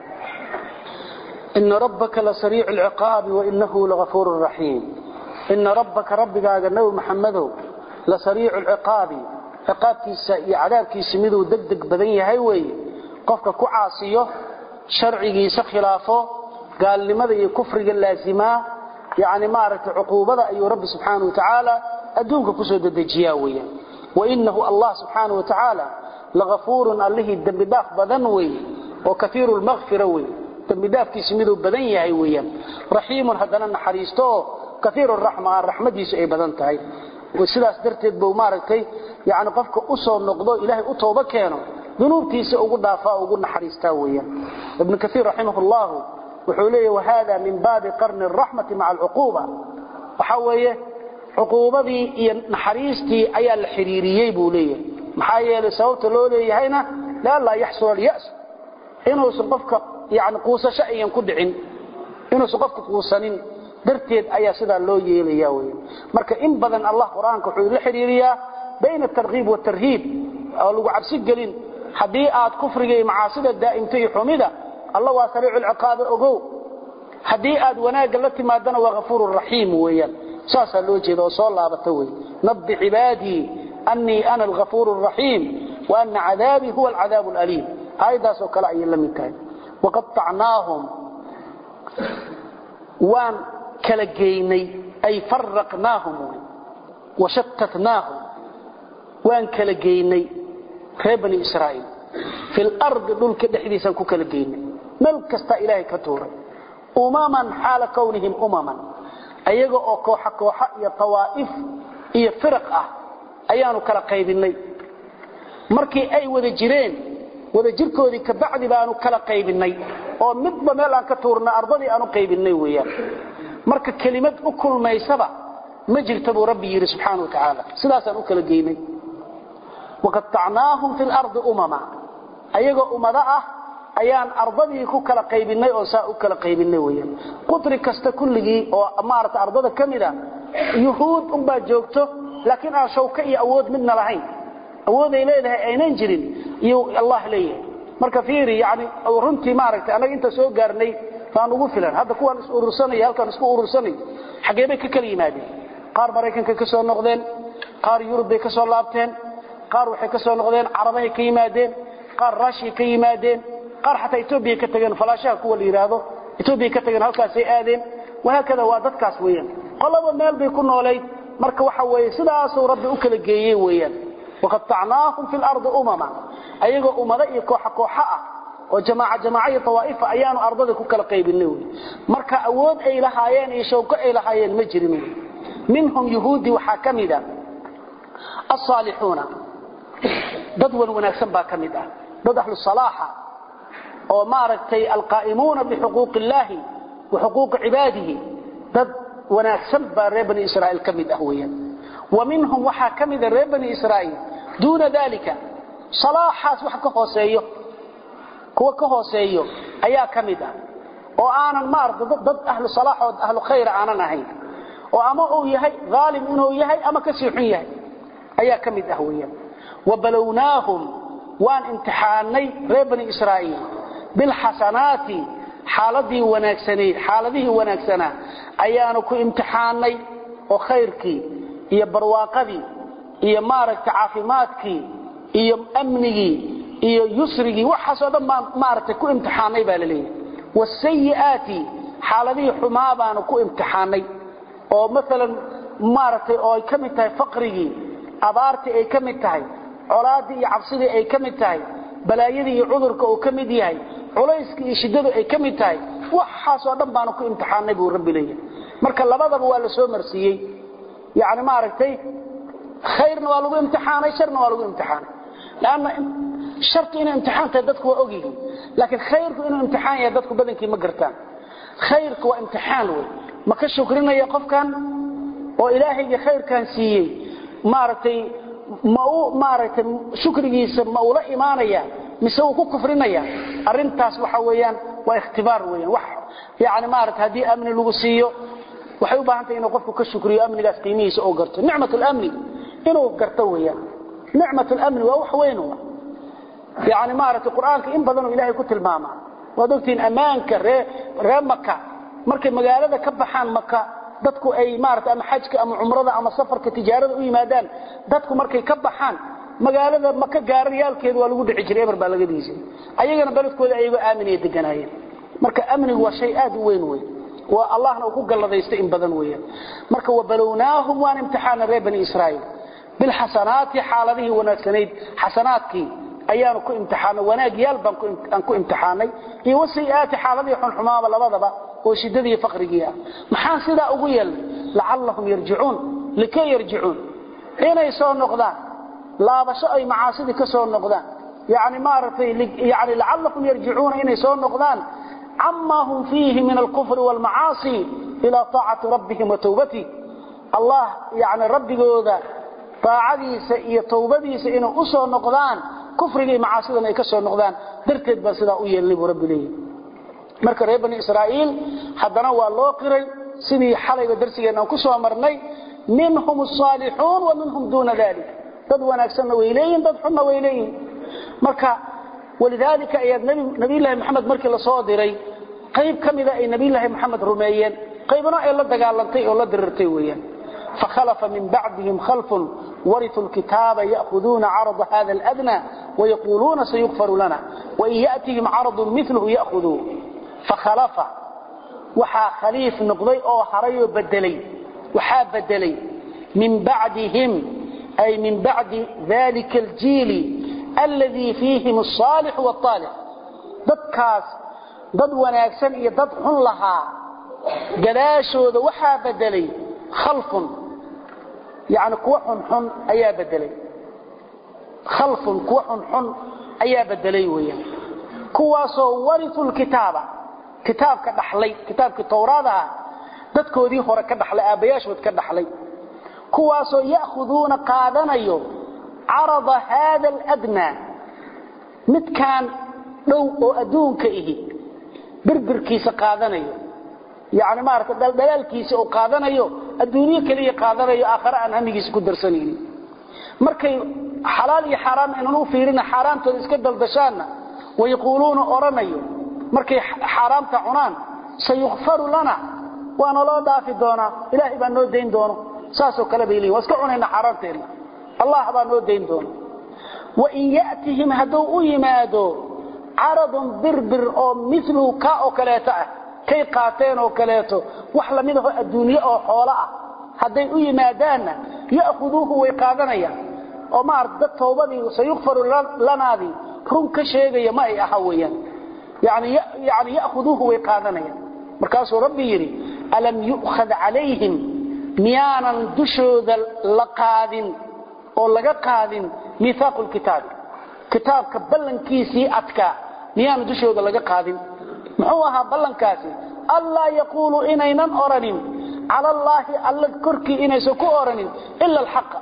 ina rabbaka lasariicu lciqaabi wainahu lagafuuru raxiim ina rabbaka rabbigaaga nebi maxamedow lasariicu lciqaabi ciqaabkiisa iyo cadaabkiisa miduu deg deg badan yahay weeye qofka ku caasiyo sharcigiisa khilaafo gaalnimada iyo kufriga laazimaa yani maaragtay cuquubada ayuu rabbi subxaana wa tacaala adduunka kusoo dedejiyaa weeyaan wainahu allah subxaana wa tacaala lagafuurun allihii dembi dhaaf badan weeye oo kaiiru lmakfira weye dembi dhaafkiisa miduu badan yahay weeyaan raxiimun haddana naxariisto oo kaiiru raxma raxmadiisu ay badan tahay sidaas darteed buu maaragtay yani qofka u soo noqdo ilaahay u tooba keeno dunuubtiisa ugu dhaafaa ugu naxariistaa weeyaan ibnu kaiir raximah llahu wuxuu leeyahy wahada min baabi qarni raxmati maca alcuquuba waxa weeye cuquubadii iyo naxariistii ayaa la xiriiriyey buu leeyahay maxaa yeelay sababta loo leeyahayna lianlaa yaxsula alyas inuusan qofka yani quusasho ayan ku dhicin inuusan qofka quusanin darteed ayaa sidaa loo yeelaya weya marka in badan allah qur-aanka wuxuu la xiriiriyaa bayna atarkiib waatarhiib oo lagu cabsi gelin haddii aad kufriga iyo macaasida daa'imto iyo xumida alla waa sariicu lciqaabe ogow haddii aad wanaagga la timaadana waa hafuuru raxiim weeyaan saasaa loo jeeda oo soo laabata wey nabbi cibaadii annii ana alhafuuru raxiim wa ana cadaabii huwa alcadaabu alaliim aayaddaasoo kale ayay la mid tahay waqaطacnaahum waan kala geynay ay faraqnaahum washatatnaahum waan kala geynay reer bani israa'iil fi lardi dhulka dhexdiisaan ku kala geynay meel kastaa ilaahay ka tuuray umaman xaala kownihim umaman ayaga oo kooxa kooxa iyo tawaa'if iyo firaq ah ayaanu kala qaybinay markii ay wada jireen wada jirkoodii kabacdi baanu kala qaybinay oo midba meel aan ka tuurna ardadii aanu qaybinay weeyaan marka kelimad u kulmaysaba ma jirta buu rabbi yidhi subxaana wa tacaala sidaasaan u kala geynay waqatacnaahum fi lardi umama ayagoo ummado ah ayaan ardadii ku kala qaybinay oo saa u kala qaybinay weyaan qudri kasta kulligii oo maarata ardada ka mid a yuhuud unbaa joogto laakiin aan shawka iyo awood midna lahayn awooday leedahay aynan jirin iyuu allah leeyahay marka fiiri yani runtii maaragtay annaga inta soo gaarnay baan ugu filan hadda kuwaan is urursanay halkaan isku urursanay xaggee bay ka kala yimaadeen qaar maraykanka ka soo noqdeen qaar yurub bay ka soo laabteen qaar waxay ka soo noqdeen carabahay ka yimaadeen qaar raashiya ka yimaadeen qaar xataa etoobiya ka tageen falaashaha kuwa la yidhaahdo etoobiya ka tageen halkaasay aadeen wahaakada waa dadkaas weeyaan qolaba meel bay ku noolayd marka waxa weeye sidaasuu rabbi u kala geeyey weeyaan waqatacnaahum fi lardi umama ayagoo ummado iyo kooxa kooxa ah oo jamaaca jamaaca iyo tawaa'ifa ayaanu ardada ku kala qaybinay wey marka awood ay lahaayeen iyo shawko ay lahaayeen ma jirin wey minhum yuhuudi waxaa ka mid a asaalixuuna dad wan wanaagsan baa ka mid ah dad ahlu salaaxa oo maaragtay alqaa'imuuna bixuquuqi illaahi wa xuquuqi cibaadihi dad wanaagsan baa reer bani israa'iil ka mid ah weeyaan wa minhum waxaa ka mida reer bani israa'iil duuna dalika salaaxaas wax ka hooseeyo kuwa ka hooseeyo ayaa ka mid ah oo aanan maarata dad ahlu salaaxood ahlu khayra aanan ahayn oo ama uu yahay aalim inuu yahay ama kasii xun yahay ayaa ka mid ah weyaan wabalownaahum waan imtixaanay reer bani israa'iil bilxasanaati xaaladii wanaagsanayd xaaladihii wanaagsanaa ayaanu ku imtixaanay oo khayrkii iyo barwaaqadii iyo maaragta caafimaadkii iyo amnigii iyo yusrigii waxaasoo dhan baan maaragtay ku imtixaanay baa la leeyahay wasayi'aati xaaladihii xumaa baanu ku imtixaanay oo maalan maaragtay oo ay ka mid tahay faqrigii abaartii ay ka mid tahay colaaddii iyo cabsidii ay ka mid tahay balaayadii iyo cudurka uu ka mid yahay culayskii iyo shiddadu ay ka mid tahay waxaasoo dhan baanu ku imtixaanay buu rabbi leeyahay marka labadaba waa la soo marsiiyey yani maaragtay khayrna waa lagu imtixaanay sharna waa lagu imtixaanay lanna shartu inay imtixaan tahay dadku waa ogyihiin laakiin khayrku inuu imtixaan yahay dadku badankii ma gartaan khayrku waa imtixaan wey ma ka shukrinaya qofkan oo ilaahayga khayrkan siiyey maaragtay ma u maaragtay shukrigiisa ma ula imaanaya mise uu ku kufrinaya arintaas waxa weeyaan waa ikhtibaar weeyaan wax yani maaragtay haddii amni lagu siiyo waxay u baahan tahay inuu qofku ka shukriyo amnigaas qiimihiisa oo garto nicmat lamni inuu garto weeyaan nicmat lamni waa wax weyn yani maaragtay qur-aanka in badanoo ilaahay ku tilmaamaa waad ogtihiin ammaanka ree ree maka markay magaalada ka baxaan maka dadku ay maarata ama xajka ama cumrada ama safarka tijaarada u yimaadaan dadku markay ka baxaan magaalada maka gaarayaalkeeda waa lagu dhici jiray eber baa laga dhiisay ayagana beledkooda ayagoo aaminaya deganaayeen marka amnigu waa shay aad u weyn wey waa allahna uu ku galladaysta in badan weeyaan marka wabalownaahum waan imtixaana reer bani israa'iil bilxasanaati xaaladihii wanaagsanayd xasanaadkii ayaanu ku imtixaanay wanaagyaal baan aan ku imtixaanay iyo wasayi'aati xaaladihii xunxumaaba labadaba oo shiddadii faqrigii ah maxaan sidaa ugu yeelnay lacallahum yarjicuun likay yarjicuun inay soo noqdaan laabasho ay macaasidii ka soo noqdaan yani maaragtay yani lacallahum yarjicuuna inay soo noqdaan camaa hum fiihi min alkufri waalmacaasi ilaa taacati rabbihim wa towbatih allah yani rabbigooda taacadiisa iyo towbadiisa inay u soo noqdaan kufriga iyo macaasidan ay ka soo noqdaan darteed baan sidaa u yeelnay buu rabbi leeyahy marka reer bani israa'iil haddana waa loo qiray sidii xalayba darsigeenna aan ku soo marnay minhum asaalixuun wa minhum duuna dalik dad wanaagsanna way leeyihin dad xunna way leeyihin marka walidaalika ayaad nabiyullaahi maxamed markii la soo diray qayb ka mida ay nabiyullaahi maxamed rumeeyeen qaybna ay la dagaalantay oo la dirirtay weeyaan فخلف من بعدهم خلف ورثوا الكتاب يأخذون عرض هذا الأدنى ويقولون سيغفر لنا وإن يأتهم عرض مثله يأخذوه فخلف وحا خليف نقضي أو حري بدلي وحا بدلي من بعدهم أي من بعد ذلك الجيل الذي فيهم الصالح والطالح ضد كاس ضد وناكسن ضد حن لها قلاشو وحا بدلي خلف يعني كوا حن ayaa bedelay khalf kuwa xun xun ayaa bedelay weeyaan kuwaasoo warithul kitaaba kitaabka dhaxlay kitaabkii towraada dadkoodii hore ka dhaxlay aabayaashood ka dhaxlay kuwaasoo ya'khuduuna qaadanayo carada haada aladnaa midkaan dhow oo adduunka ihi birbirkiisa qaadanayo yani maarata dhaldhalaalkiisa oo qaadanayo adduunyo kaliya qaadanayo aakhare aan hamigiisa ku darsanaynin markay xalaal iyo xaaraam aynan u fiirina xaaraamtooda iska daldashaanna wayaquuluuna odhanayo markay xaaraamta cunaan sayukfaru lana waana loo dhaafi doonaa ilaahay baa noo dayn doono saasoo kale bay leeyihin waa iska cunayna xaaraamteenna allah baa noo dayn doono wain ya'tihim hadduu u yimaado caradun birbir oo miluhu kaa oo kaleeto ah kay qaateen oo kaleeto wax lamid aho adduunye oo xoolo ah hadday u yimaadaanna ya'khuduuhu way qaadanayaan oo maarata dad towbadii sayukfaru lanaadii run ka sheegaya ma ay aha weeyaan yani yani ya'khuduuhu way qaadanayaan markaasuu rabbi yidhi alam yu'khad calayhim miyaanan dushooda la qaadin oo laga qaadin miihaaqu lkitaabi kitaabka ballankiisii adkaa miyaanan dushooda laga qaadin muxuu ahaa ballankaasi allaa yaquuluu inaynan oranin cala allaahi alla korkii inaysan ku oranin ila alxaqa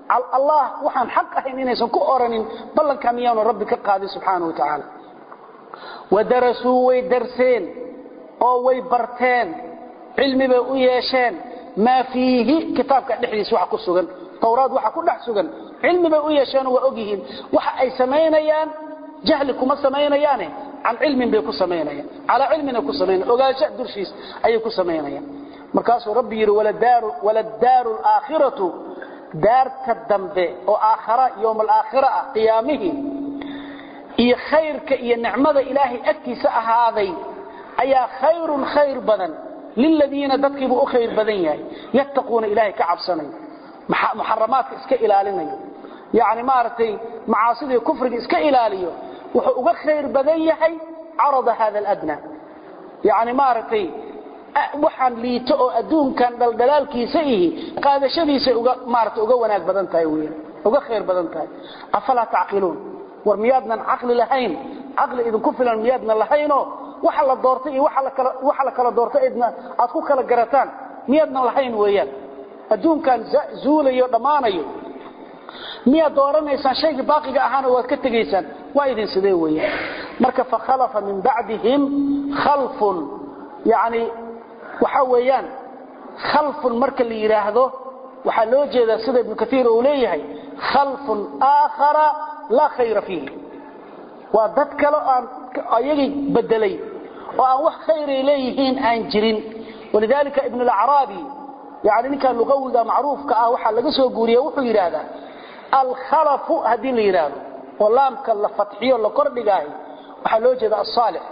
allah waxaan xaq ahayn inaysan ku oranin ballankaa miyaanu rabbi ka qaadin subxaana wa tacaala wadarasuu way darseen oo way barteen cilmi bay u yeesheen maa fiihi kitaabka dhexdiisa waxa ku sugan towraad waxa ku dhex sugan cilmi bay u yeesheenoo waa ogyihiin waxa ay samaynayaan jahli kuma samaynayaane can cilmin bay ku samaynayaan calaa cilmina ku samaynayan ogaansha durshiis ayay ku samaynayaan markaasuu rabbi yidhi waladaaru alaakhiratu daarta dambe oo aakhara yowm alaakhira ah qiyaamihii iyo khayrka iyo nicmada ilaahay agtiisa ahaaday ayaa khayrun khayr badan liladiina dadkiibuu u khayr badan yahay yattaquuna ilaahay ka cabsanayo muxaramaadka iska ilaalinayo yani maaragtay macaasidii kufriga iska ilaaliyo wuxuu uga khayr badan yahay carada hada aladna yani maaragtay waxaan liito oo adduunkan dhaldhalaalkiisa ihi qaadashadiisay uga maarata uga wanaag badan tahay weyan uga khayr badan tahay afalaa tacqiluun war miyaadnan caqli lahayn caqli idinku filan miyaadnan lahaynoo waxa la doortay iyo waxa la kala doortay idna aad ku kala garataan miyaadnan lahayn weeyaan adduunkan zuulayo dhammaanayo miyaad dooranaysaan shaygii baaqiga ahaana waad ka tegaysaan waa idin sidee weeyaan marka fakhalafa min bacdihim khalfun yani waxa weeyaan khalfun marka la yidhaahdo waxaa loo jeedaa sida ibnu kaiir uu leeyahay khalfun aakhara laa khayra fiihi waa dad kale aan ayagii bedelay oo aan wax khayray leeyihiin aan jirin walidaalika ibn alacraabi yani ninkaa luqawiga macruufka ah waxaa laga soo guuriya wuxuu yidhaahdaa alkhalafu haddii la yidhaahdo oo laamka la fatxiyo la kordhigaayo waxaa loo jeeda asaalix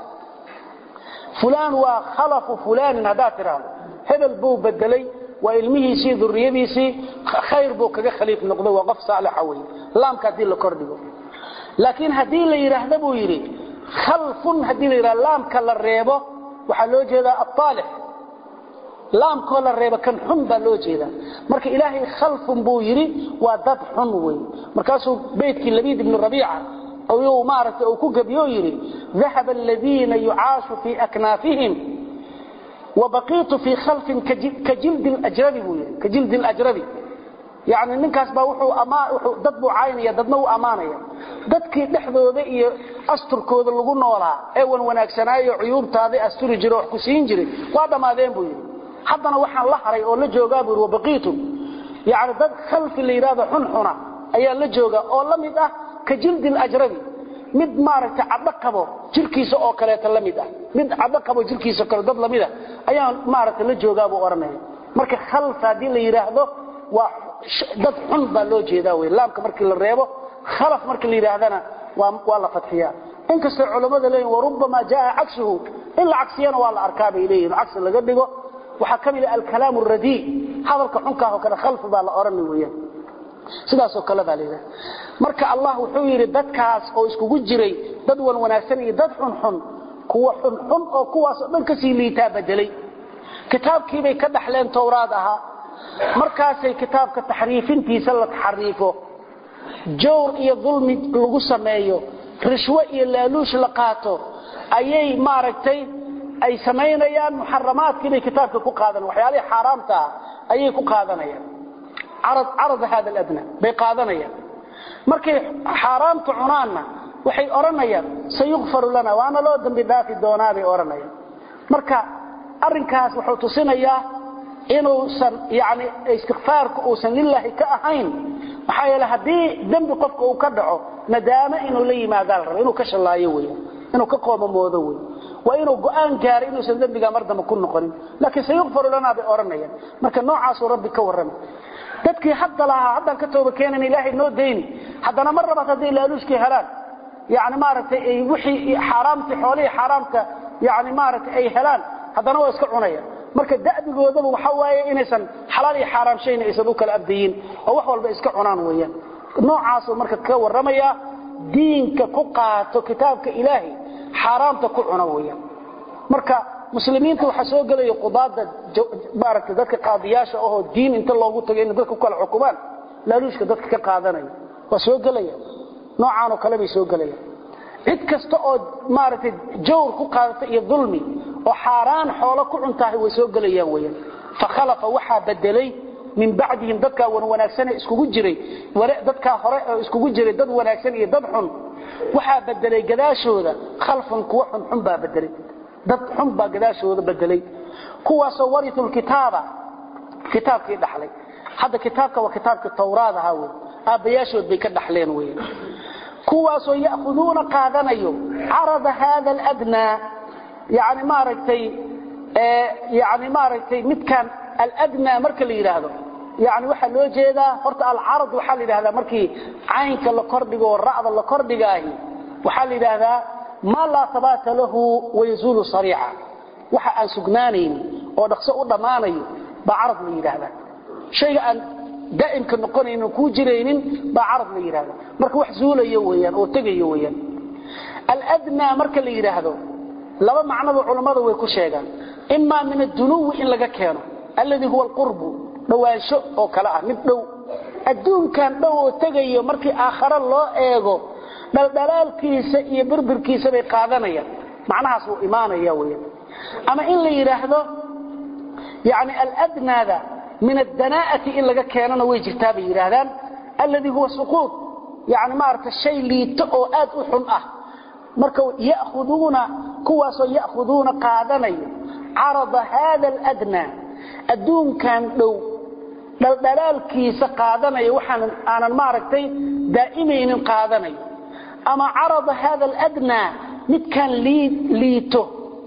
fulaan waa khalafu fulaanin haddaad tidhaahdo hebel buu bedelay waa ilmihiisii duriyadiisii khayr buu kaga khaliif noqday waa qof saalixa wey laamka haddii la kordhigo laakiin haddii la yidhaahda buu yidhi khalfun haddii la yidhahdo laamka la reebo waxaa loo jeedaa aaalix laamkoo la reebo kan xun baa loo jeedaa marka ilaahay khalfun buu yidhi waa dad xun wey markaasuu beytkii labiid ibnu rabiica ayuu maaragtay uu ku gebiyo yidhi dahaba aladiina yucaashu fii aknaafihim wabaqiitu fii khalfin ka jildi ljrabi buu yidhi ka jildi ljrabi yani ninkaas baa wuxuu dad buu caynaya dadna uu ammaanaya dadkii dhexdooda iyo asturkooda lagu noolaa ee wan wanaagsanaayo cuyuubtaada asturi jira wax ku siin jiray waa dhammaadeen buu yidhi haddana waxaan la haray oo la joogaa buu yidhi wabaqiitu yani dad khalfi la yidhahdo xunxuna ayaa la jooga oo la mid ah ka jildi ljrabi mid maaragtay cadho qabo jirkiisa oo kaleeta la mid ah mid cadho qabo jirkiisa kale dad lamid ah ayaan maaragtay la joogaa buu odhanaya marka khalf haddii la yidhaahdo waa dad xun baa loo jeedaa wey laamka markii la reebo khalaf markii la yidhaahdana waa la fadxiyaa inkastoo culammada leeyihin warubbamaa jaa cagsuhu in la cagsiyana waa la arkaa bay leeyihin cagsi laga dhigo waxaa ka mid ah alkalaam radii hadalka xunkaah oo kale khalfi baa la odhana weeyaan sidaasoo kale baa layidhaha marka allah wuxuu yidhi dadkaas oo iskugu jiray dad wan wanaagsan iyo dad xunxun kuwa xunxun oo kuwaasoo dhan kasii liitaa bedelay kitaabkiibay ka dhaxleen towraad ahaa markaasay kitaabka taxriifintiisa la taxariifo jawr iyo dulmi lagu sameeyo rishwo iyo laaluush la qaato ayay maaragtay ay samaynayaan muxaramaadkiibay kitaabka ku qaadan waxyaalihii xaaraamta ah ayay ku qaadanayaan carada hada aladna bay qaadanayaan markay xaaraamta cunaanna waxay odhanayaan sayukfaru lana waana loo dambi dhaafi doonaa bay odhanayaan marka arrinkaas wuxuu tusinayaa inuusan yani istikfaarku uusan lilaahi ka ahayn maxaa yeele haddii dembi qofka uu ka dhaco nadaamo inuu la yimaadaa la raba inuu ka shallaayo wey inuu ka qoomamoodo wey waa inuu go-aan gaaro inuusan dembigaa mar dambe ku noqonin laakiin sayukfaru lanaa bay odhanayaan marka noocaasuu rabbi ka warramay dadkii hadda lahaa haddaan ka tooba keenan ilaahay noo dayni haddana mar labaad hadday laaluushkii helaan yani maaragtay ay wixii xaaraamtii xoolihii xaaraamka yani maaragtay ay helaan haddana waa iska cunaya marka da'bigoodaba waxa waaye inaysan xalaal iyo xaaraam shayna aysan u kala abdayin oo wax walba iska cunaan weeyaan noocaasuu marka ka warramayaa diinka ku qaato kitaabka ilaahay xaaraamta ku cuna weeyaan marka muslimiinta waxaa soo gelaya qudaada maaragtay dadka qaadiyaasha ahoo diin inta loogu tagay inay dadka ku kala xukumaan laaluushka dadka ka qaadanaya waa soo gelaya noocaanoo kale bay soo gelayaan cid kasta oo maaragtay jawr ku qaadata iyo dulmi oo xaaraan xoolo ku cuntahay way soo gelayaan weeyaan fakhalafa waxaa bedelay min bacdihim dadkaa wan wanaagsane iskugu jiray dadkaa hore oo iskugu jiray dad wanaagsan iyo dad xun waxaa bedelay gadaashooda khalfan kuwa xunxun baa bedelay dad xun baa gadaashooda bedelay kuwaasoo waritu lkitaaba kitaabkii dhaxlay hadda kitaabka waa kitaabkii tawraad ahaa wey aabbayaashood bay ka dhaxleen wey kuwaasoo ya'khuduuna qaadanayo carada haada aladnaa yani maaragtay yani maaragtay midkaan aladnaa marka la yidhaahdo yani waxaa loo jeedaa horta alcarad waxaa la yidhahdaa markii caynka la kordhigo oo ra'da la kordhigaahi waxaa la yidhaahdaa maa laa habaata lahu wayazuulu sariica waxa aan sugnaanaynin oo dhaqso u dhammaanayo baa carad la yidhaahdaa shayga aan daa'imka noqonaynin kuu jiraynin baa carad la yidhahda marka wax zuulayo weeyaan oo tegayo weeyaan aladnaa marka la yidhaahdo laba macnaba culammadu way ku sheegaan imaa min addunuwi in laga keeno alladii huwa alqurbu dhowaansho oo kale ah mid dhow adduunkan dhow oo tegayo markii aakhare loo eego dhaldhalaalkiisa iyo birbirkiisa bay qaadanayaan macnahaas wuu imaanaya weeyaan ama in la yidhaahdo yani aladnaada min addanaa'ati in laga keenana way jirtaa bay yidhaahdaan alladii huwa suquud yani maaragta shay liito oo aad u xun ah marka ya'khuduuna kuwaasoo ya'khuduuna qaadanayo carada haada aladnaa adduunkan dhow dhaldhalaalkiisa qaadanayo waxaan aanan maaragtay daa'imaynin qaadanayo ama carada haada aladnaa midkaan liito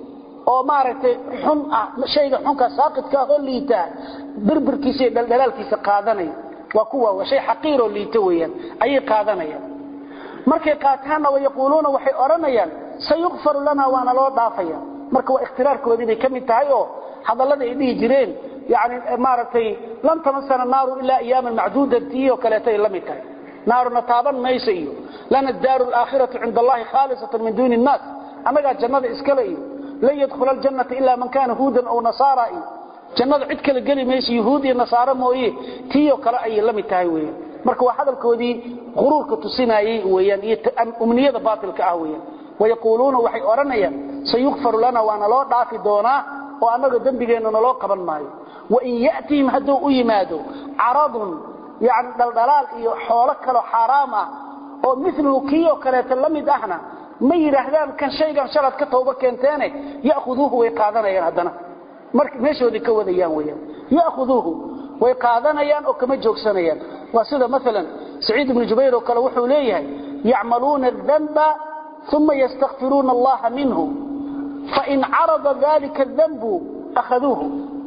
oo maaragtay xun ah shayga xunka saaqidka ah oo liita birbirkiisa iyo dhaldhalaalkiisa qaadanaya waa kuwa waa shay xaqiiroo liito weeyaan ayay qaadanayaan markay qaataanna wayaquuluuna waxay odhanayaan sayukfaru lana waana loo dhaafaya marka waa ikhtiraarkoodii bay ka mid tahay oo hadallada ay dhihi jireen yani maaragtay lan tamasana naaru ilaa ayaaman macduudatii oo kaleeto ay la mid tahay naaruna taaban mayso iyo lana daaru alaakhiratu cinda allahi khaalisatan min duuni innaas annagaa jannada iskale iyo lan yadkhula aljannata ilaa man kaana huudan aw nasaara iyo jannada cid kale geli mayso yahuud iyo nasaaro mooye tiioo kale ayay la mid tahay weeyaan marka waa hadalkoodii quruurka tusinayey weeyaan iyo umniyada baatilka ah weeyaan wayaquuluuna waxay odhanayaan sayukfaru lana waana loo dhaafi doonaa oo annaga dembigeenna naloo qaban maayo wain ya'tihim hadduu u yimaado caradun yani dhaldhalaal iyo xoolo kaloo xaaraam ah oo miluhu kii oo kaleeto la mid ahna ma yidhaahdaan kan shaygan shalad ka tooba keenteene ya'khuduuhu way qaadanayaan haddana marka meeshoodii ka wadayaan weeyaan ya'khuduuhu way qaadanayaan oo kama joogsanayaan waa sida maalan saciid ibnu jubayr oo kale wuxuu leeyahay yacmaluuna adanba uma yastakfiruuna allaha minhu fain carada dalika danbu akhaduuhu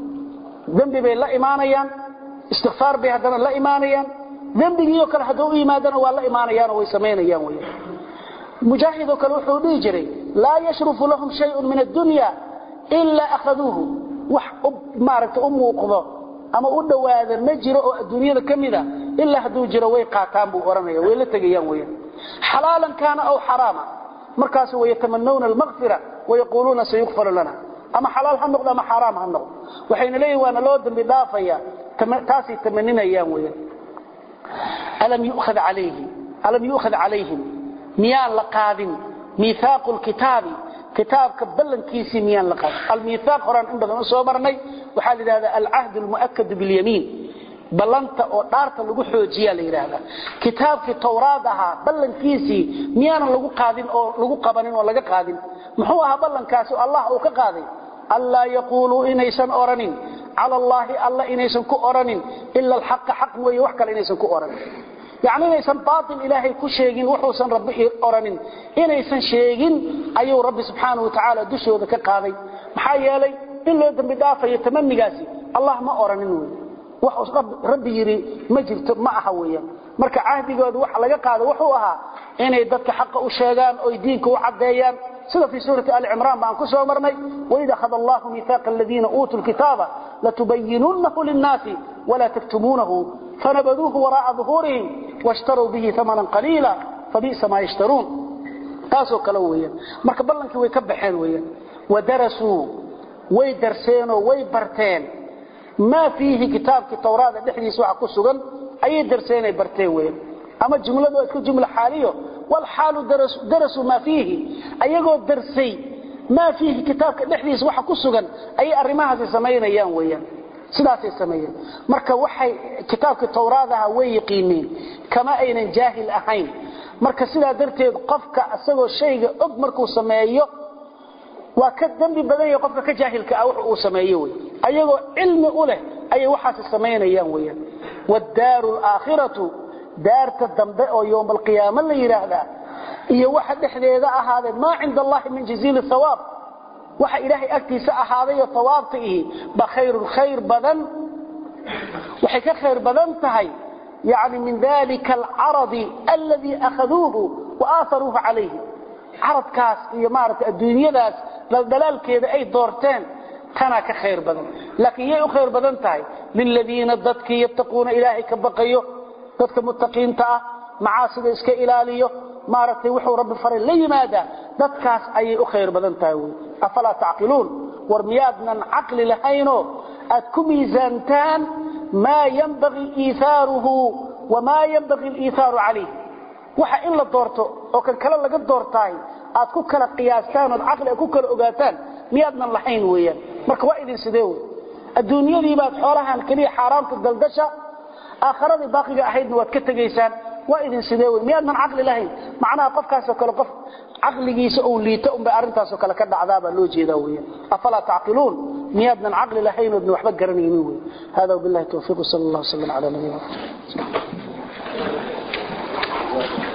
dembi bay la imaanayaan istikfaar bay haddana la imaanayaan dembigiioo kale hadduu u yimaadana waa la imaanayaanoo way samaynayaan weeyaan mujaahidoo kale wuxuu dhihi jiray laa yashrufu lahum shayun min addunya ilaa akhaduuhu wax maaragta u muuqdo ama u dhowaada ma jiro oo adduunyada ka mida ilaa hadduu jiro way qaataan buu odhanaya way la tegayaan weyaan xalaalan kaana aw xaraama markaasu wayatamanawna almaqfira wayaquuluuna sayukfaru lana ama xalaal ha noqdo ama xaaraam ha noqdo waxayna leeyihin waana loo dambi dhaafaya taasay tamaninayaan weyaan alam yu'khad calayhi alam yu'khad calayhim miyaan la qaadin miihaaqu lkitaabi kitaabka ballankiisii miyaan la qaadin almiihaaq horaan in badan u soo marnay waxaa la yidhahdaa alcahd almu'akadu bilyamiin ballanta oo dhaarta lagu xoojiyaa la yidhaahdaa kitaabkii tawraad ahaa ballankiisii miyaanan lagu qaadin oo lagu qabanin oo laga qaadin muxuu ahaa ballankaasi allah uu ka qaaday allaa yaquuluu inaysan odhanin cala allaahi alla inaysan ku odhanin ila alxaqa xaq mooye wax kale inaysan ku odhanin yacni inaysan baatil ilaahay ku sheegin wuxuusan rabbi odhanin inaysan sheegin ayuu rabbi subxaanahu watacaala dushooda ka qaaday maxaa yeelay in loo dembi dhaafayo tamanigaasi allah ma odhanin wey wax rabbi yidhi ma jirto ma aha weeyaan marka cahdigooda waxa laga qaado wuxuu ahaa inay dadka xaqa u sheegaan oy diinka u caddeeyaan sida fii suurati ali cimraan baan ku soo marnay waid akhada allahu miihaaqa aladiina uutuu lkitaaba latubayinunnahu linnaasi walaa taktumuunahu fanabaduuhu waraa'a duhuurihim washtaruu bihi amanan qaliila fabi'sa maa yashtaruun taasoo kale weeyaan marka ballankii way ka baxeen weeyaan wadarasuu way darseenoo way barteen maa fiihi kitaabkii tawraada dhexdiisa waxa ku sugan ayay darseenay barteen weeyaan ama jumladu waa iska jumla xaaliyo walxaalu darasuu maa fiihi ayagoo darsay maa fiihi kitaabka dhexdiisa waxa ku sugan ayay arrimahaasi samaynayaan weeyaan sidaasay sameeyeen marka waxay kitaabkii tawraadaha way yaqiineen kama aynan jaahil ahayn marka sidaa darteed qofka isagoo shayga og markuu sameeyo waa ka dembi badan yahay qofka ka jaahilka ah wax uu sameeyo wey ayagoo cilmi u leh ayay waxaasi samaynayaan weyaan waddaaru alaakhiratu daarta dambe oo yowma alqiyaama la yidhaahdaa iyo waxa dhexdeeda ahaaday maa cinda allahi min jaziili hawaab waxa ilaahay agtiisa ahaadayoo hawaabta ihi ba khayrun khayr badan waxay ka khayr badan tahay yani min dalika alcaradi aladii akhaduuhu wa aaaruuhu calayhi caradkaas iyo maaragtay adduunyadaas dhaldhalaalkeeda ay doorteen tanaa ka khayr badan laakiin yay u khayr badan tahay liladiina dadkii yattaquuna ilaahay ka baqayo dadka muttaqiinta ah macaasida iska ilaaliyo maaragtay wuxuu rabbi faray la yimaadaa dadkaas ayay u khayr badan tahay wy afalaa tacqiluun war miyaadnan caqli lahaynoo aad ku miisaantaan maa yanbagii iithaaruhu wamaa yanbagii aliithaaru calayh waxa in la doorto oo kan kale laga doortaay aad ku kala qiyaastaan ood caqli aad ku kala ogaataan miyaadnan lahayn weeyaan marka waa idin sidee wey adduunyadii baad xoolahan keliya xaaraamta daldasha aakharadii baaqiga ahaydna waad ka tegaysaan waa idin sidee wey miyaadnan caqli lahayn macnaha qofkaasoo kale qof caqligiisa ou liita unbay arrintaasoo kale ka dhacdaabaa loo jeedaa weeyaan afalaa tacqiluun miyaadnan caqli lahayn oodna waxba garanaynin wey hada wabillahi tawfiiq sal allah wasalam cala nabiyina